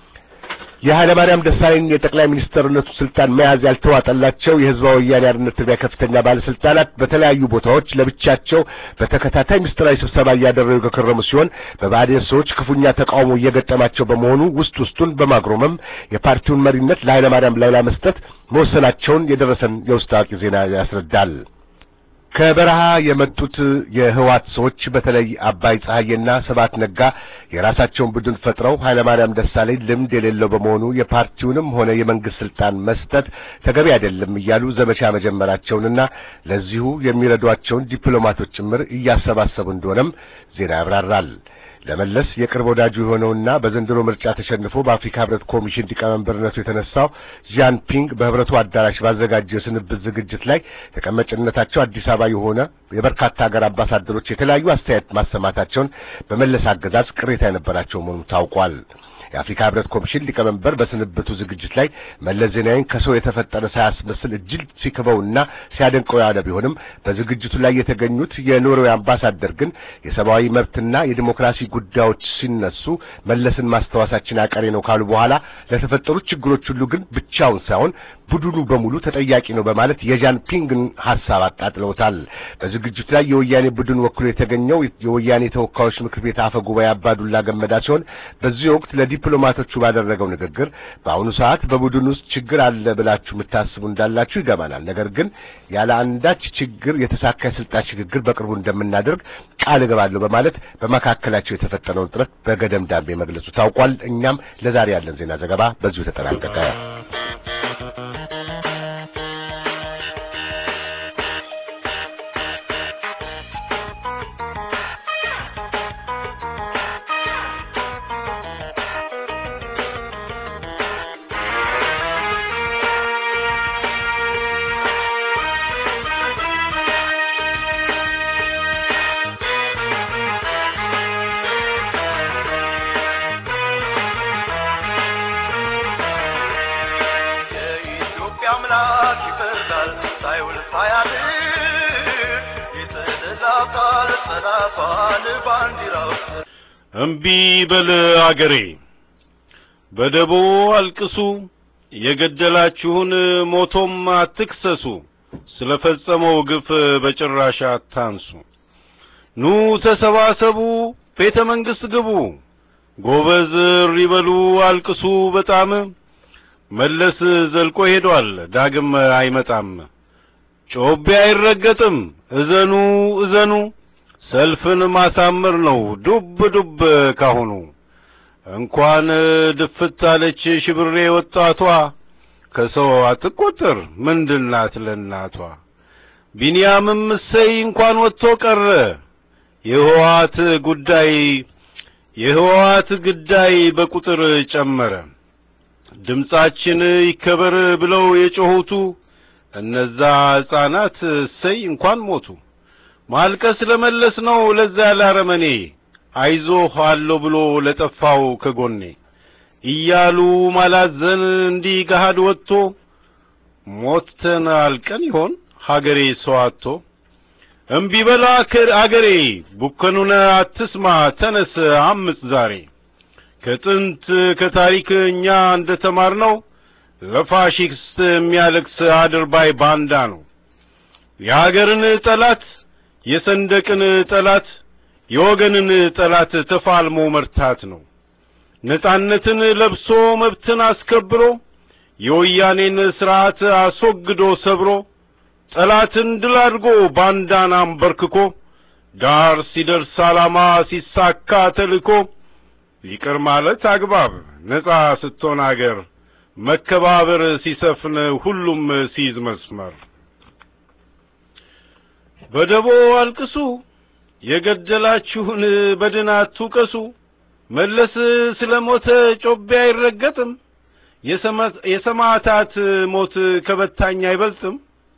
የኃይለ ማርያም ደሳለኝ የጠቅላይ ሚኒስትርነቱ ስልጣን መያዝ ያልተዋጠላቸው የህዝባዊ ወያኔ ሓርነት ትግራይ ከፍተኛ ባለስልጣናት በተለያዩ ቦታዎች ለብቻቸው በተከታታይ ምስጢራዊ ስብሰባ እያደረጉ የከረሙ ሲሆን በብአዴን ሰዎች ክፉኛ ተቃውሞ እየገጠማቸው በመሆኑ ውስጥ ውስጡን በማግሮመም የፓርቲውን መሪነት ለኃይለ ማርያም ላይ ለመስጠት መወሰናቸውን የደረሰን የውስጥ አዋቂ ዜና ያስረዳል። ከበረሃ የመጡት የህዋት ሰዎች በተለይ አባይ ፀሐዬና ስብሐት ነጋ የራሳቸውን ቡድን ፈጥረው ኃይለማርያም ደሳለኝ ልምድ የሌለው በመሆኑ የፓርቲውንም ሆነ የመንግስት ስልጣን መስጠት ተገቢ አይደለም እያሉ ዘመቻ መጀመራቸውንና ለዚሁ የሚረዷቸውን ዲፕሎማቶች ጭምር እያሰባሰቡ እንደሆነም ዜና ያብራራል። ለመለስ የቅርብ ወዳጁ የሆነውና በዘንድሮ ምርጫ ተሸንፎ በአፍሪካ ህብረት ኮሚሽን ሊቀመንበርነቱ የተነሳው ዣን ፒንግ በህብረቱ አዳራሽ ባዘጋጀው የስንብት ዝግጅት ላይ ተቀማጭነታቸው አዲስ አበባ የሆነ የበርካታ ሀገር አምባሳደሮች የተለያዩ አስተያየት ማሰማታቸውን በመለስ አገዛዝ ቅሬታ የነበራቸው መሆኑ ታውቋል። የአፍሪካ ህብረት ኮሚሽን ሊቀመንበር በስንብቱ ዝግጅት ላይ መለስ ዜናዊን ከሰው የተፈጠረ ሳያስመስል እጅግ ሲክበውና ሲያደንቀው ያለ ቢሆንም በዝግጅቱ ላይ የተገኙት የኖርዌይ አምባሳደር ግን የሰብአዊ መብትና የዲሞክራሲ ጉዳዮች ሲነሱ መለስን ማስታወሳችን አቀሬ ነው ካሉ በኋላ ለተፈጠሩት ችግሮች ሁሉ ግን ብቻውን ሳይሆን ቡድኑ በሙሉ ተጠያቂ ነው በማለት የዣን ፒንግን ሐሳብ አጣጥለውታል። በዝግጅቱ ላይ የወያኔ ቡድን ወክሎ የተገኘው የወያኔ ተወካዮች ምክር ቤት አፈ ጉባኤ አባዱላ ገመዳ ሲሆን በዚህ ወቅት ለዲፕሎማቶቹ ባደረገው ንግግር በአሁኑ ሰዓት በቡድን ውስጥ ችግር አለ ብላችሁ የምታስቡ እንዳላችሁ ይገባናል። ነገር ግን ያለ አንዳች ችግር የተሳካ የስልጣን ሽግግር በቅርቡ እንደምናደርግ ቃል እገባለሁ በማለት በመካከላቸው የተፈጠረውን ጥረት በገደም ዳሜ መግለጹ ታውቋል። እኛም ለዛሬ ያለን ዜና ዘገባ በዚሁ ተጠናቀቀ። አምላክ ይፈርዳል ሳይውል ሳያድር የተደላቃል ጸዳፋል ባንዲራው እምቢ በል አገሬ በደቦ አልቅሱ የገደላችሁን ሞቶም አትክሰሱ ስለፈጸመው ግፍ በጭራሽ አታንሱ። ኑ ተሰባሰቡ፣ ቤተ መንግሥት ግቡ፣ ጎበዝ እሪ በሉ፣ አልቅሱ በጣም መለስ ዘልቆ ሄዷል፣ ዳግም አይመጣም። ጮቤ አይረገጥም፣ እዘኑ እዘኑ፣ ሰልፍን ማሳመር ነው ዱብ ዱብ ካሁኑ። እንኳን ድፍት አለች ሽብሬ ወጣቷ፣ ከሰው አትቆጠር ምንድናት ለእናቷ። ቢንያምም እሰይ እንኳን ወጥቶ ቀረ፣ የህወሓት ጉዳይ የህወሓት ግዳይ በቁጥር ጨመረ። ድምጻችን ይከበር ብለው የጮኹቱ እነዛ ሕፃናት እሰይ እንኳን ሞቱ። ማልቀስ ለመለስ ነው ለዛ ላረመኔ አይዞህ አለው ብሎ ለጠፋው ከጎኔ እያሉ ማላዘን እንዲህ ገሃድ ወጥቶ ሞተን አልቀን ይሆን ሀገሬ ሰው አጥቶ እምቢ በላ አገሬ ቡከኑን አትስማ ተነስ አምጽ ዛሬ ከጥንት ከታሪክ እኛ እንደ ተማርነው ለፋሺስት የሚያለቅስ አድርባይ ባንዳ ነው። የሀገርን ጠላት የሰንደቅን ጠላት የወገንን ጠላት ተፋልሞ መርታት ነው። ነጻነትን ለብሶ መብትን አስከብሮ የወያኔን ስርዓት አስወግዶ ሰብሮ ጠላትን ድል አድርጎ ባንዳን አንበርክኮ ዳር ሲደርስ ዓላማ ሲሳካ ተልኮ ይቅር ማለት አግባብ ነጻ ስትሆን አገር መከባበር ሲሰፍን ሁሉም ሲይዝ መስመር በደቦ አልቅሱ የገደላችሁን በድን አትውቀሱ መለስ ስለ ሞተ ጮቤ አይረገጥም የሰማዕታት ሞት ከበታኝ አይበልጥም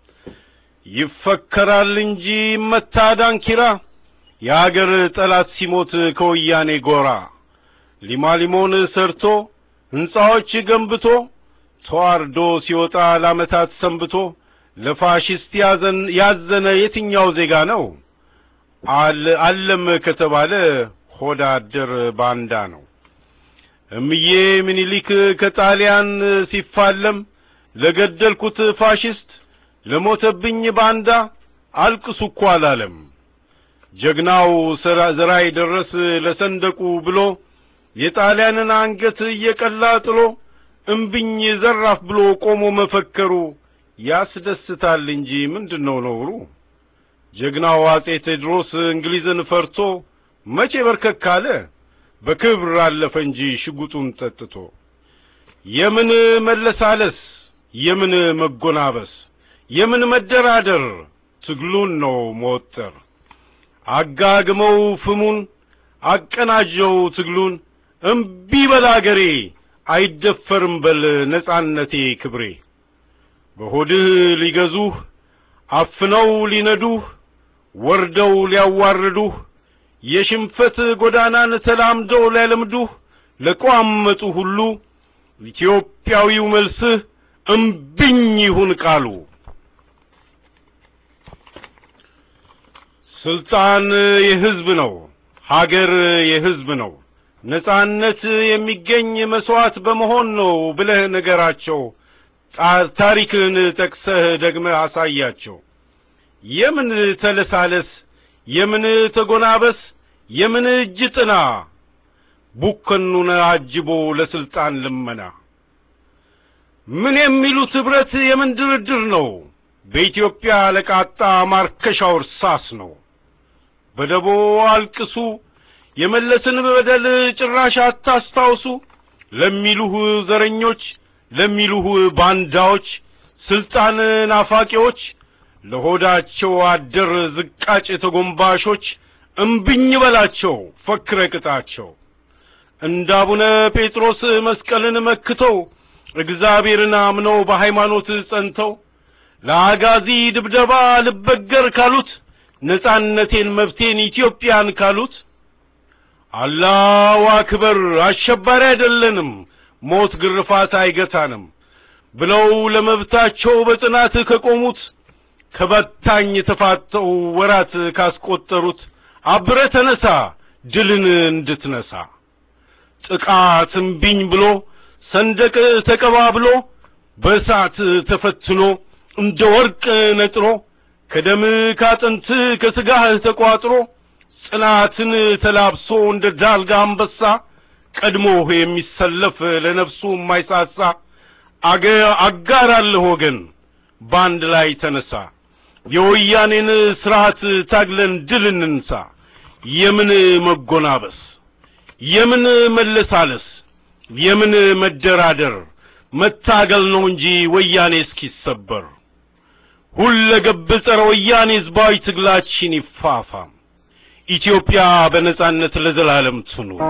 ይፈከራል እንጂ ይመታ ዳንኪራ የአገር ጠላት ሲሞት ከወያኔ ጎራ ሊማሊሞን ሰርቶ ሕንጻዎች ገንብቶ ተዋርዶ ሲወጣ ለዓመታት ሰንብቶ ለፋሽስት ያዘን ያዘነ የትኛው ዜጋ ነው? አለም ከተባለ ሆዳ አደር ባንዳ ነው። እምዬ ምኒልክ ከጣሊያን ሲፋለም ለገደልኩት ፋሽስት ለሞተብኝ ባንዳ አልቅሱ እኮ አላለም። ጀግናው ዘራይ ደረስ ለሰንደቁ ብሎ የጣሊያንን አንገት እየቀላ ጥሎ እምብኝ ዘራፍ ብሎ ቆሞ መፈከሩ ያስደስታል እንጂ ምንድነው ነውሩ? ጀግናው አጼ ቴዎድሮስ እንግሊዝን ፈርቶ መቼ በርከክ አለ? በክብር አለፈ እንጂ ሽጉጡን ጠጥቶ። የምን መለሳለስ፣ የምን መጎናበስ፣ የምን መደራደር፣ ትግሉን ነው መወጠር። አጋግመው ፍሙን አቀናጀው ትግሉን እምቢ በል አገሬ አይደፈርም በል ነጻነቴ ክብሬ። በሆድህ ሊገዙህ አፍነው ሊነዱህ ወርደው ሊያዋርዱህ የሽንፈት ጎዳናን ተላምደው ሊያለምዱህ ለቋመጡ ሁሉ ኢትዮጵያዊው መልስህ እምብኝ ይሁን ቃሉ። ስልጣን የሕዝብ ነው፣ ሀገር የሕዝብ ነው። ነጻነት የሚገኝ መስዋዕት በመሆን ነው ብለህ ነገራቸው። ታሪክን ጠቅሰህ ደግመህ አሳያቸው። የምን ተለሳለስ፣ የምን ተጎናበስ፣ የምን እጅ ጥና፣ ቡከኑን አጅቦ ለስልጣን ልመና። ምን የሚሉት ኅብረት የምን ድርድር ነው? በኢትዮጵያ ለቃጣ ማርከሻው እርሳስ ነው። በደቦ አልቅሱ የመለስን በደል ጭራሽ አታስታውሱ ለሚሉህ ዘረኞች ለሚሉህ ባንዳዎች ስልጣን ናፋቂዎች ለሆዳቸው አደር ዝቃጭ ተጎንባሾች እምብኝ በላቸው ፈክረ ቅጣቸው። እንደ አቡነ ጴጥሮስ መስቀልን መክተው እግዚአብሔርን አምነው በሃይማኖት ጸንተው ለአጋዚ ድብደባ ልበገር ካሉት ነጻነቴን መብቴን ኢትዮጵያን ካሉት አላሁ አክበር አሸባሪ አይደለንም ሞት ግርፋት አይገታንም ብለው ለመብታቸው በጽናት ከቆሙት ከበታኝ ተፋተው ወራት ካስቆጠሩት አብረ ተነሳ ድልን እንድትነሳ ጥቃት እምቢኝ ብሎ ሰንደቅ ተቀባብሎ በእሳት ተፈትኖ እንደ ወርቅ ነጥሮ ከደም ካጥንት ከስጋህ ተቋጥሮ ጽናትን ተላብሶ እንደ ዳልጋ አንበሳ ቀድሞህ የሚሰለፍ ለነፍሱ የማይሳሳ አገ አጋር አለህ ወገን በአንድ ላይ ተነሳ የወያኔን ስርዓት ታግለን ድል እንንሳ የምን መጎናበስ የምን መለሳለስ የምን መደራደር መታገል ነው እንጂ ወያኔ እስኪሰበር ሁለገብ ጸረ ወያኔ ህዝባዊ ትግላችን ይፋፋም ኢትዮጵያ በነጻነት ለዘላለም ትኑር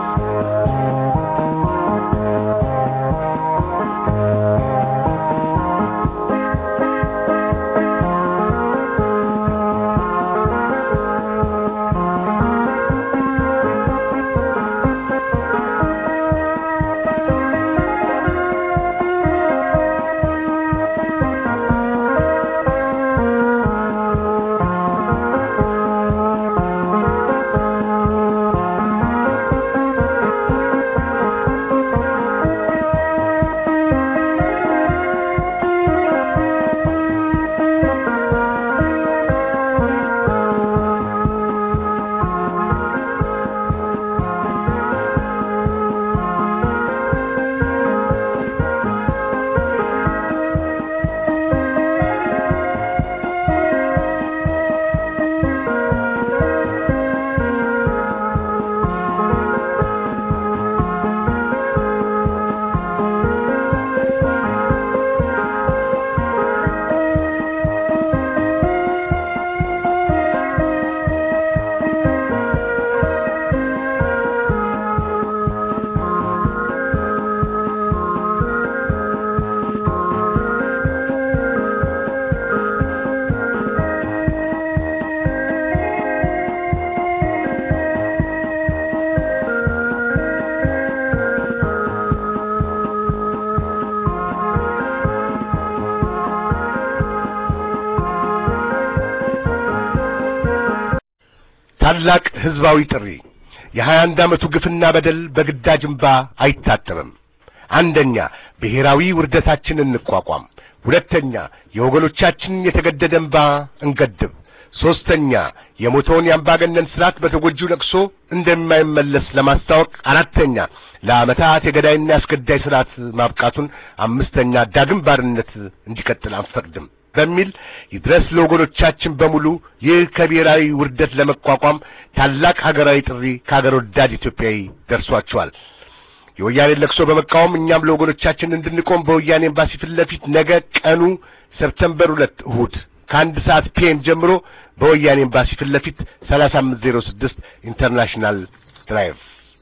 ታላቅ ህዝባዊ ጥሪ የሀያ አንድ ዓመቱ ግፍና በደል በግዳጅ እንባ አይታጠብም። አንደኛ ብሔራዊ ውርደታችንን እንቋቋም። ሁለተኛ የወገኖቻችንን የተገደደ እንባ እንገድብ። ሶስተኛ የሞተውን የአምባገነን ስርዓት በተጎጂው ለቅሶ እንደማይመለስ ለማስታወቅ። አራተኛ ለዓመታት የገዳይና ያስገዳይ ስርዓት ማብቃቱን። አምስተኛ ዳግም ባርነት እንዲቀጥል አንፈቅድም በሚል ይድረስ ለወገኖቻችን በሙሉ ይህ ከብሔራዊ ውርደት ለመቋቋም ታላቅ ሀገራዊ ጥሪ ከሀገር ወዳድ ኢትዮጵያዊ ደርሷቸዋል። የወያኔን ለቅሶ በመቃወም እኛም ለወገኖቻችን እንድንቆም በወያኔ ኤምባሲ ፊት ለፊት ነገ ቀኑ ሰፕተምበር ሁለት እሁድ ከአንድ ሰዓት ፒኤም ጀምሮ በወያኔ ኤምባሲ ፊት ለፊት ሰላሳ አምስት ዜሮ ስድስት ኢንተርናሽናል ድራይቭ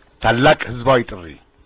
ታላቅ ህዝባዊ ጥሪ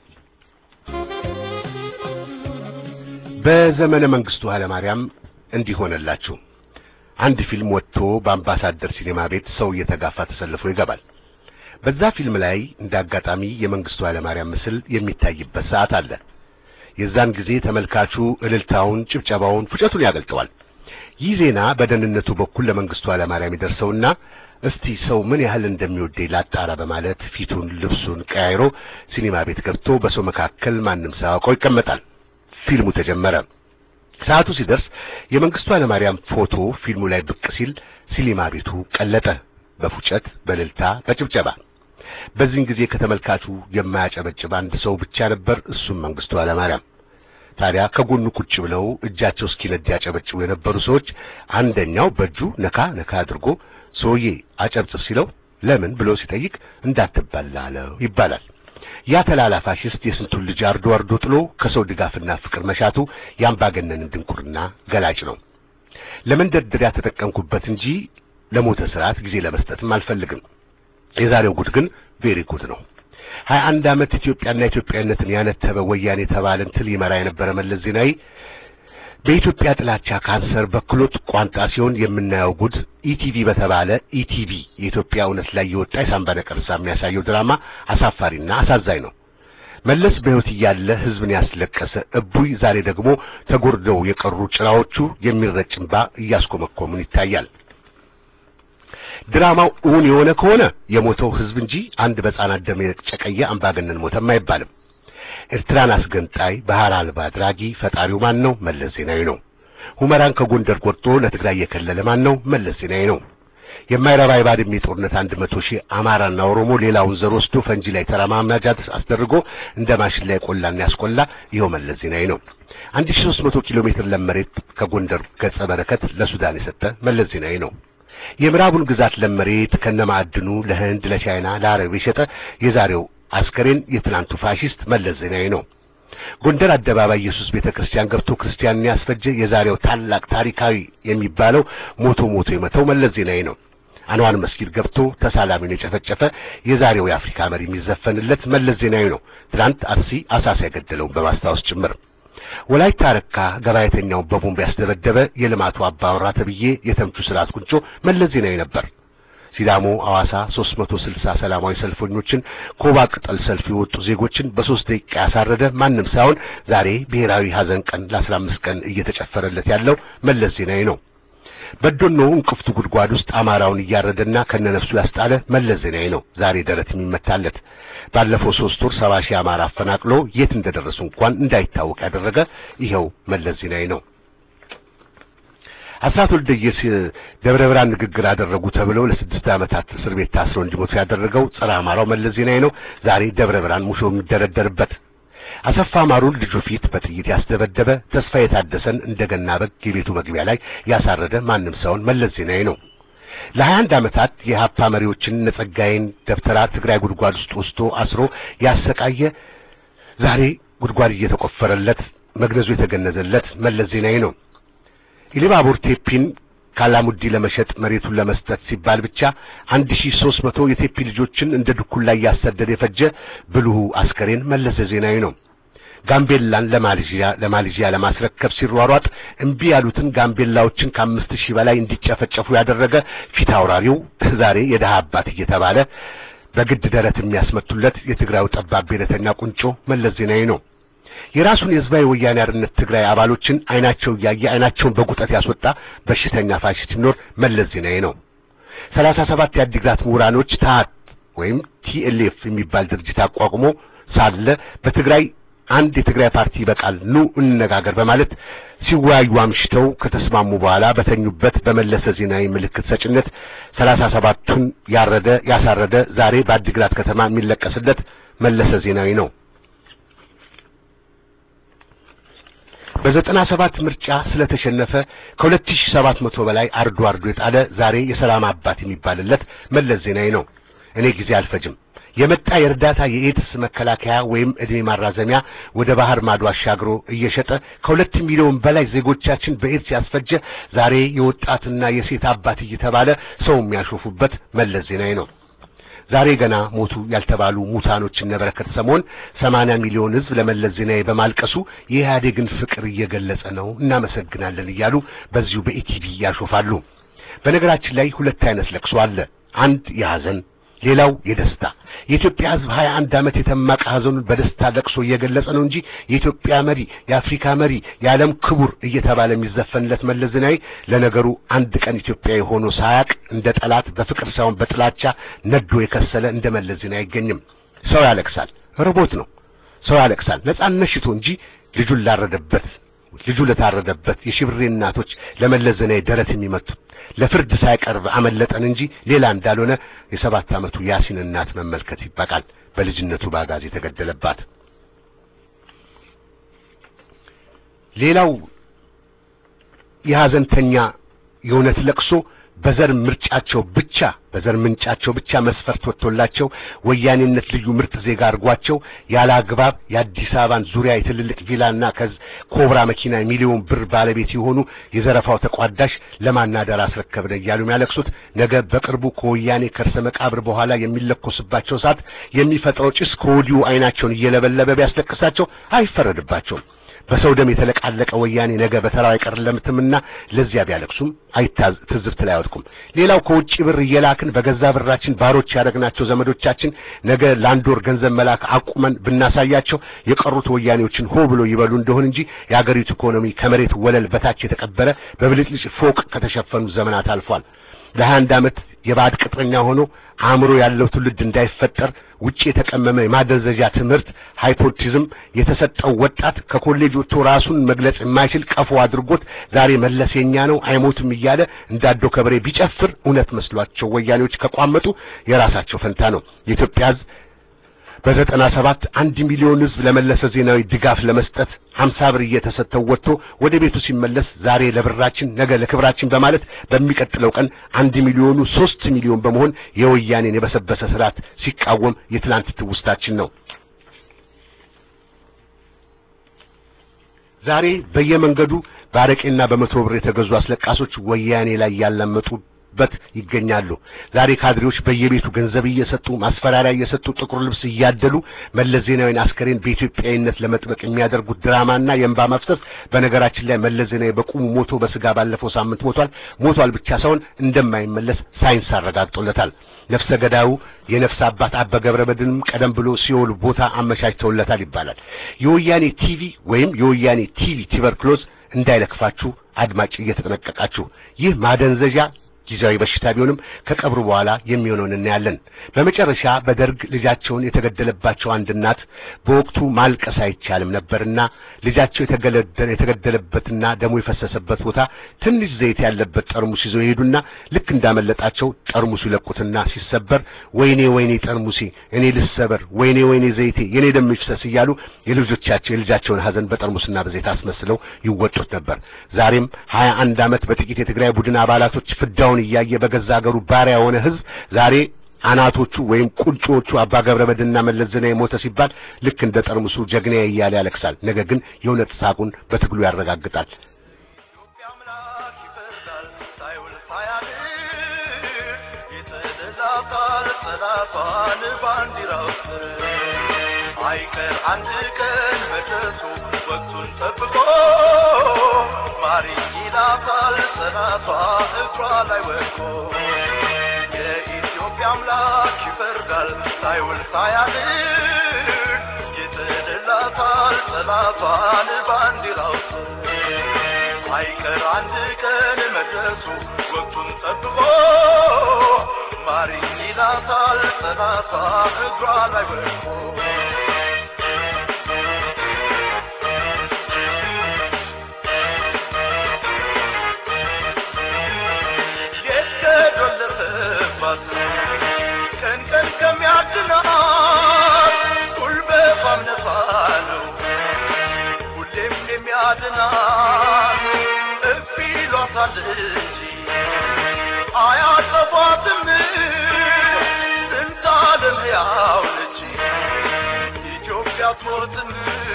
በዘመነ መንግስቱ ኃይለማርያም እንዲህ ሆነላችሁ። አንድ ፊልም ወጥቶ በአምባሳደር ሲኔማ ቤት ሰው እየተጋፋ ተሰልፎ ይገባል። በዛ ፊልም ላይ እንደ አጋጣሚ የመንግስቱ ኃይለማርያም ምስል የሚታይበት ሰዓት አለ። የዛን ጊዜ ተመልካቹ እልልታውን፣ ጭብጨባውን፣ ፉጨቱን ያገልጠዋል። ይህ ዜና በደህንነቱ በኩል ለመንግስቱ ኃይለማርያም ይደርሰውና እስቲ ሰው ምን ያህል እንደሚወደኝ ላጣራ በማለት ፊቱን፣ ልብሱን ቀያይሮ ሲኒማ ቤት ገብቶ በሰው መካከል ማንም ሳያውቀው ይቀመጣል። ፊልሙ ተጀመረ። ሰዓቱ ሲደርስ የመንግስቱ ኃይለማርያም ፎቶ ፊልሙ ላይ ብቅ ሲል ሲኒማ ቤቱ ቀለጠ፣ በፉጨት በእልልታ በጭብጨባ። በዚህን ጊዜ ከተመልካቹ የማያጨበጭብ አንድ ሰው ብቻ ነበር፣ እሱም መንግስቱ ኃይለማርያም። ታዲያ ከጎኑ ቁጭ ብለው እጃቸው እስኪነድ ያጨበጭቡ የነበሩ ሰዎች አንደኛው በእጁ ነካ ነካ አድርጎ ሰውዬ አጨብጭብ ሲለው ለምን ብሎ ሲጠይቅ እንዳትበላ አለው ይባላል። ያ ተላላ ፋሽስት የስንቱን ልጅ አርዶ አርዶ ጥሎ ከሰው ድጋፍና ፍቅር መሻቱ የአምባገነንን ድንቁርና ገላጭ ነው። ለመንደርደሪያ ተጠቀምኩበት እንጂ ለሞተ ስርዓት ጊዜ ለመስጠትም አልፈልግም። የዛሬው ጉድ ግን ቬሪ ጉድ ነው። ሀያ አንድ ዓመት ኢትዮጵያና ኢትዮጵያዊነትን ያነተበ ወያኔ የተባለን ትል ይመራ የነበረ መለስ ዜናዊ በኢትዮጵያ ጥላቻ ካንሰር በክሎት ቋንጣ ሲሆን የምናየው ጉድ ኢቲቪ በተባለ ኢቲቪ የኢትዮጵያ እውነት ላይ የወጣ የሳምባ ነቀርሳ የሚያሳየው ድራማ አሳፋሪና አሳዛኝ ነው። መለስ በሕይወት እያለ ሕዝብን ያስለቀሰ እቡይ ዛሬ ደግሞ ተጎርደው የቀሩ ጭራዎቹ የሚረጭ እንባ እያስኮመኮሙን ይታያል። ድራማው እውን የሆነ ከሆነ የሞተው ሕዝብ እንጂ አንድ በሕፃናት ደም የጨቀየ አምባገነን ሞተም አይባልም። ኤርትራን አስገንጣይ ባህር አልባ አድራጊ ፈጣሪው ማን ነው? መለስ ዜናዊ ነው። ሁመራን ከጎንደር ቆርጦ ለትግራይ የከለለ ማን ነው? መለስ ዜናዊ ነው። የማይረባ የባድሜ ጦርነት አንድ መቶ ሺህ አማራና ኦሮሞ ሌላውን ዘር ወስዶ ፈንጂ ላይ ተረማማጃ አስደርጎ እንደ ማሽን ላይ ቆላና ያስቆላ ይኸው መለስ ዜናዊ ነው። አንድ ሺህ ሦስት መቶ ኪሎ ሜትር ለም መሬት ከጎንደር ገጸ በረከት ለሱዳን የሰጠ መለስ ዜናዊ ነው። የምዕራቡን ግዛት ለም መሬት ከነማዕድኑ ለህንድ፣ ለቻይና፣ ለአረብ የሸጠ የዛሬው አስከሬን የትናንቱ ፋሺስት መለስ ዜናዊ ነው። ጎንደር አደባባይ ኢየሱስ ቤተክርስቲያን ገብቶ ክርስቲያንን ያስፈጀ የዛሬው ታላቅ ታሪካዊ የሚባለው ሞቶ ሞቶ የመተው መለስ ዜናዊ ነው። አንዋር መስጊድ ገብቶ ተሳላሚውን የጨፈጨፈ የዛሬው የአፍሪካ መሪ የሚዘፈንለት መለስ ዜናዊ ነው። ትናንት አርሲ አሳሳ የገደለውን በማስታወስ ጭምር ወላይታ ረካ ገባያተኛውን በቦምብ ያስደበደበ የልማቱ አባወራ ተብዬ የተምቹ ስርዓት ቁንጮ መለስ ዜናዊ ነበር። ሲዳሞ አዋሳ 360 ሰላማዊ ሰልፈኞችን ኮባ ቅጠል ሰልፍ የወጡ ዜጎችን በሶስት ደቂቃ ያሳረደ ማንም ሳይሆን ዛሬ ብሔራዊ ሐዘን ቀን ለ15 ቀን እየተጨፈረለት ያለው መለስ ዜናዊ ነው። በዶኖ እንቅፍቱ ጉድጓድ ውስጥ አማራውን እያረደና ከነነፍሱ ያስጣለ መለስ ዜናዊ ነው ዛሬ ደረት የሚመታለት። ባለፈው ሶስት ወር ሰባ ሺህ አማራ አፈናቅሎ የት እንደደረሱ እንኳን እንዳይታወቅ ያደረገ ይኸው መለስ ዜናዊ ነው። አስራት ወልደየስ ደብረ ብርሃን ንግግር አደረጉ ተብለው ለስድስት ዓመታት እስር ቤት ታስረው እንዲሞቱ ያደረገው ጸረ አማራው መለስ ዜናዊ ነው ዛሬ ደብረ ብርሃን ሙሾ የሚደረደርበት። አሰፋ ማሩን ልጁ ፊት በጥይት ያስደበደበ ተስፋ የታደሰን እንደገና በግ የቤቱ መግቢያ ላይ ያሳረደ ማንም ሰውን መለስ ዜናዊ ነው። ለሀያ አንድ ዓመታት የሀፓ መሪዎችን ነጸጋይን ደብተራ ትግራይ ጉድጓድ ውስጥ ወስዶ አስሮ ያሰቃየ ዛሬ ጉድጓድ እየተቆፈረለት መግነዙ የተገነዘለት መለስ ዜናዊ ነው። ኢሊባቡር ቴፒን ካላሙዲ ለመሸጥ መሬቱን ለመስጠት ሲባል ብቻ አንድ ሺህ ሦስት መቶ የቴፒ ልጆችን እንደ ድኩላ እያሰደደ የፈጀ ብልሁ አስከሬን መለስ ዜናዊ ነው። ጋምቤላን ለማሌዥያ ለማሌዥያ ለማስረከብ ሲሯሯጥ እምቢ ያሉትን ጋምቤላዎችን ከአምስት ሺህ በላይ እንዲጨፈጨፉ ያደረገ ፊት አውራሪው ዛሬ የደሃ አባት እየተባለ በግድ ደረት የሚያስመቱለት የትግራዩ ጠባብ ብሔረተኛ ቁንጮ መለስ ዜናዊ ነው። የራሱን የህዝባዊ ወያኔ ሓርነት ትግራይ አባሎችን አይናቸው እያየ አይናቸውን በጉጠት ያስወጣ በሽተኛ ፋሽስት ሲኖር መለስ ዜናዊ ነው። ሰላሳ ሰባት የአዲግራት ምሁራኖች ታሃት ወይም ቲኤልኤፍ የሚባል ድርጅት አቋቁሞ ሳለ በትግራይ አንድ የትግራይ ፓርቲ ይበቃል፣ ኑ እንነጋገር በማለት ሲወያዩ አምሽተው ከተስማሙ በኋላ በተኙበት በመለሰ ዜናዊ ምልክት ሰጭነት ሰላሳ ሰባቱን ያረደ ያሳረደ ዛሬ በአዲግራት ከተማ የሚለቀስለት መለሰ ዜናዊ ነው። በዘጠና ሰባት ምርጫ ስለተሸነፈ ከሁለት ሺህ ሰባት መቶ በላይ አርዶ አርዶ የጣለ ዛሬ የሰላም አባት የሚባልለት መለስ ዜናዊ ነው። እኔ ጊዜ አልፈጅም የመጣ የእርዳታ የኤድስ መከላከያ ወይም እድሜ ማራዘሚያ ወደ ባህር ማዶ አሻግሮ እየሸጠ ከሁለት ሚሊዮን በላይ ዜጎቻችን በኤድስ ያስፈጀ ዛሬ የወጣትና የሴት አባት እየተባለ ሰው የሚያሾፉበት መለስ ዜናዊ ነው። ዛሬ ገና ሞቱ ያልተባሉ ሙታኖች እነ በረከት ሰሞን ሰማንያ ሚሊዮን ሕዝብ ለመለስ ዜናዊ በማልቀሱ የኢህአዴግን ፍቅር እየገለጸ ነው እናመሰግናለን እያሉ በዚሁ በኢቲቪ ያሾፋሉ። በነገራችን ላይ ሁለት አይነት ለቅሶ አለ። አንድ የሐዘን ሌላው የደስታ የኢትዮጵያ ሕዝብ ሀያ አንድ ዓመት የተማቀ ሐዘኑን በደስታ ለቅሶ እየገለጸ ነው እንጂ የኢትዮጵያ መሪ፣ የአፍሪካ መሪ፣ የዓለም ክቡር እየተባለ የሚዘፈንለት መለስ ዜናዊ ለነገሩ አንድ ቀን ኢትዮጵያዊ ሆኖ ሳያቅ እንደ ጠላት በፍቅር ሳይሆን በጥላቻ ነዶ የከሰለ እንደ መለስ ዜናዊ አይገኝም። ሰው ያለቅሳል፣ ርቦት ነው። ሰው ያለቅሳል ነጻነት ሽቶ እንጂ ልጁን ላረደበት ልጁ ለታረደበት የሽብሬ እናቶች ለመለስ ዜናዊ ደረት የሚመቱት ለፍርድ ሳይቀርብ አመለጠን እንጂ ሌላ እንዳልሆነ የሰባት ዓመቱ ያሲን እናት መመልከት ይበቃል። በልጅነቱ ባጋዝ የተገደለባት። ሌላው የሐዘንተኛ የእውነት ለቅሶ በዘር ምርጫቸው ብቻ በዘር ምንጫቸው ብቻ መስፈርት ወጥቶላቸው ወያኔነት ልዩ ምርጥ ዜጋ አድርጓቸው ያለ አግባብ የአዲስ አበባን ዙሪያ የትልልቅ ቪላና ከዝ ኮብራ መኪና ሚሊዮን ብር ባለቤት የሆኑ የዘረፋው ተቋዳሽ ለማናደር አስረከብነ እያሉ የሚያለቅሱት ነገ በቅርቡ ከወያኔ ከርሰ መቃብር በኋላ የሚለኮስባቸው ሰዓት የሚፈጥረው ጭስ ከወዲሁ አይናቸውን እየለበለበ ቢያስለቅሳቸው አይፈረድባቸውም። በሰው ደም የተለቃለቀ ወያኔ ነገ በተራው አይቀርለምትምና ለዚያ ቢያለቅሱም አይታዝ ትዝብት ላይ አይወድቁም። ሌላው ከውጭ ብር እየላክን በገዛ ብራችን ባሮች ያደረግናቸው ዘመዶቻችን ነገ ለአንድ ወር ገንዘብ መላክ አቁመን ብናሳያቸው የቀሩት ወያኔዎችን ሆ ብሎ ይበሉ እንደሆን እንጂ የአገሪቱ ኢኮኖሚ ከመሬት ወለል በታች የተቀበረ በብልጭልጭ ፎቅ ከተሸፈኑ ዘመናት አልፏል። ለሀያ አንድ ዓመት የባዕድ ቅጥረኛ ሆኖ አእምሮ ያለው ትውልድ እንዳይፈጠር ውጪ የተቀመመ የማደንዘዣ ትምህርት ሃይፖቲዝም የተሰጠው ወጣት ከኮሌጅ ወጥቶ ራሱን መግለጽ የማይችል ቀፎ አድርጎት ዛሬ መለስ የኛ ነው አይሞትም እያለ እንዳዶ ከበሬ ቢጨፍር እውነት መስሏቸው ወያኔዎች ከቋመጡ የራሳቸው ፈንታ ነው። የኢትዮጵያ ሕዝብ በዘጠና ሰባት አንድ ሚሊዮን ሕዝብ ለመለሰ ዜናዊ ድጋፍ ለመስጠት ሀምሳ ብር እየተሰጠው ወጥቶ ወደ ቤቱ ሲመለስ ዛሬ ለብራችን ነገ ለክብራችን በማለት በሚቀጥለው ቀን አንድ ሚሊዮኑ ሶስት ሚሊዮን በመሆን የወያኔን የበሰበሰ ስርዓት ሲቃወም የትላንት ትውስታችን ነው። ዛሬ በየመንገዱ በአረቄና በመቶ ብር የተገዙ አስለቃሶች ወያኔ ላይ ያላመጡበት ይገኛሉ። ዛሬ ካድሬዎች በየቤቱ ገንዘብ እየሰጡ ማስፈራሪያ እየሰጡ ጥቁር ልብስ እያደሉ መለስ ዜናዊን አስከሬን በኢትዮጵያዊነት ለመጥበቅ የሚያደርጉት ድራማና የእንባ መፍሰስ። በነገራችን ላይ መለስ ዜናዊ በቁሙ ሞቶ በስጋ ባለፈው ሳምንት ሞቷል። ሞቷል ብቻ ሳይሆን እንደማይመለስ ሳይንስ አረጋግጦለታል። ነፍሰ ገዳዩ የነፍስ አባት አባ ገብረ መድኅንም ቀደም ብሎ ሲኦል ቦታ አመቻችተውለታል ይባላል። የወያኔ ቲቪ ወይም የወያኔ ቲቪ ቱበርክሎዝ እንዳይለክፋችሁ አድማጭ እየተጠነቀቃችሁ ይህ ማደንዘዣ ጊዜያዊ በሽታ ቢሆንም ከቀብሩ በኋላ የሚሆነውን እናያለን። በመጨረሻ በደርግ ልጃቸውን የተገደለባቸው አንድ እናት በወቅቱ ማልቀስ አይቻልም ነበርና ልጃቸው የተገደለበትና ደሙ የፈሰሰበት ቦታ ትንሽ ዘይት ያለበት ጠርሙስ ይዘው ይሄዱና ልክ እንዳመለጣቸው ጠርሙሱ ይለቁትና ሲሰበር ወይኔ ወይኔ ጠርሙሴ እኔ ልሰበር፣ ወይኔ ወይኔ ዘይቴ የኔ ደም ይፍሰስ እያሉ የልጆቻቸው የልጃቸውን ሐዘን በጠርሙስና በዘይት አስመስለው ይወጡት ነበር። ዛሬም ሀያ አንድ ዓመት በጥቂት የትግራይ ቡድን አባላቶች ፍዳውን እያየ በገዛ ሀገሩ ባሪያ የሆነ ህዝብ ዛሬ አናቶቹ ወይም ቁንጮቹ አባ ገብረ መድኅንና መለስ ዜናዊ ሞተ ሲባል ልክ እንደ ጠርሙሱ ጀግናዬ እያለ ያለቅሳል። ነገር ግን የእውነት ሳቁን በትግሉ ያረጋግጣል። ኢትዮጵያ አምላክ ይፈርዳል ሳይውል ሳያድር ይጥልላታል ጠላቷን ባንዲራው ስር አይቀር አንድ ቀን መድረሱ ወቅቱን ጠብቆ ማሪ ይላታል ጠላቷ እግሯ ላይ ወድቆ የኢትዮጵያ አምላክ ይፈርዳል ሳይውል ሳያድር ይጥልላታል ጠላቷን ባንዲራው ስር አይቀር አንድ ቀን መድረሱ ወቅቱን ጠብቆ ማሪ ይላታል ጠላቷ እግሯ ላይ ወድቆ የተዶለተባት ቀን ቀን ከሚያድናት ጉልበቷም ነፃ ነው ሁሌም የሚያድናት እፍ ይሏታል እንጂ አያጠፏትም ስንት ዓለም ያው ነች ኢትዮጵያ አትሞትም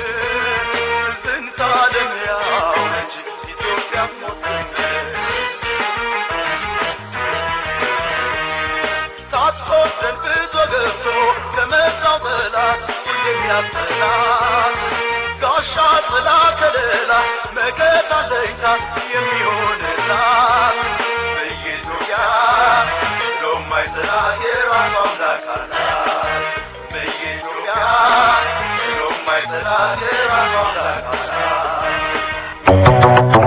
ስንት ዓለም ያው ነች ኢትዮጵያ አትሞትም ታጥቆ ደንብቶ ገብቶ ከመጣው ጠላት ሁሌም ያስጠላት ጋሻ ጥላ ከለላ መከታ ለይታ የሚሆንላት በኢትዮጵያ ብሎም አይጥላት የራሷ አምላክ አላት በኢትዮጵያ ብሎም አይጥላት የራሷ አምላክ አላት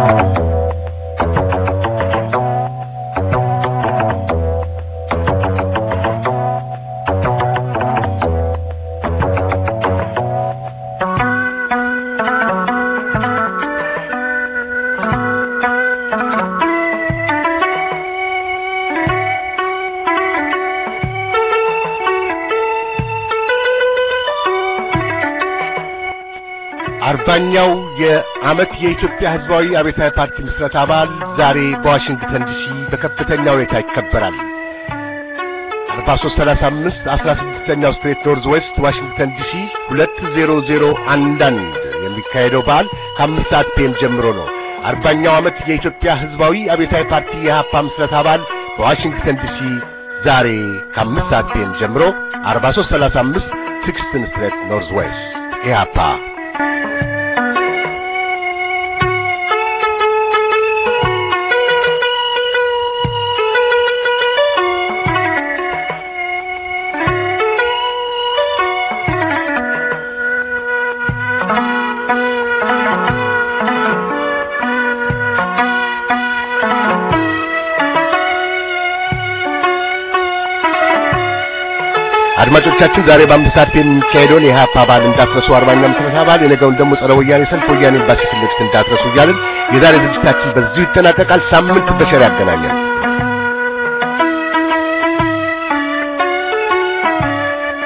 አርባኛው የዓመት የኢትዮጵያ ሕዝባዊ አብዮታዊ ፓርቲ ምስረታ በዓል ዛሬ በዋሽንግተን ዲሲ በከፍተኛ ሁኔታ ይከበራል። 4335 16ኛው ስትሬት ኖርዝ ዌስት ዋሽንግተን ዲሲ 20011 የሚካሄደው በዓል ከአምስት ሰዓት ፒኤም ጀምሮ ነው። አርባኛው ዓመት የኢትዮጵያ ሕዝባዊ አብዮታዊ ፓርቲ የኢህአፓ ምስረታ በዓል በዋሽንግተን ዲሲ ዛሬ ከአምስት ሰዓት ፒኤም ጀምሮ 4335 ሲክስትን ስትሬት ኖርዝ ዌስት ኢህአፓ አድማጮቻችን ዛሬ በአምስት ሰዓት የሚካሄደውን የኢህአፓ በዓል እንዳትረሱ፣ አርባኛ ዓመት በዓል የነገውን ደግሞ ጸረ ወያኔ ሰልፍ ወያኔ ኤምባሲ ፊት ለፊት እንዳትረሱ እያልን የዛሬ ዝግጅታችን በዚሁ ይጠናቀቃል። ሳምንት በሸር ያገናኛል።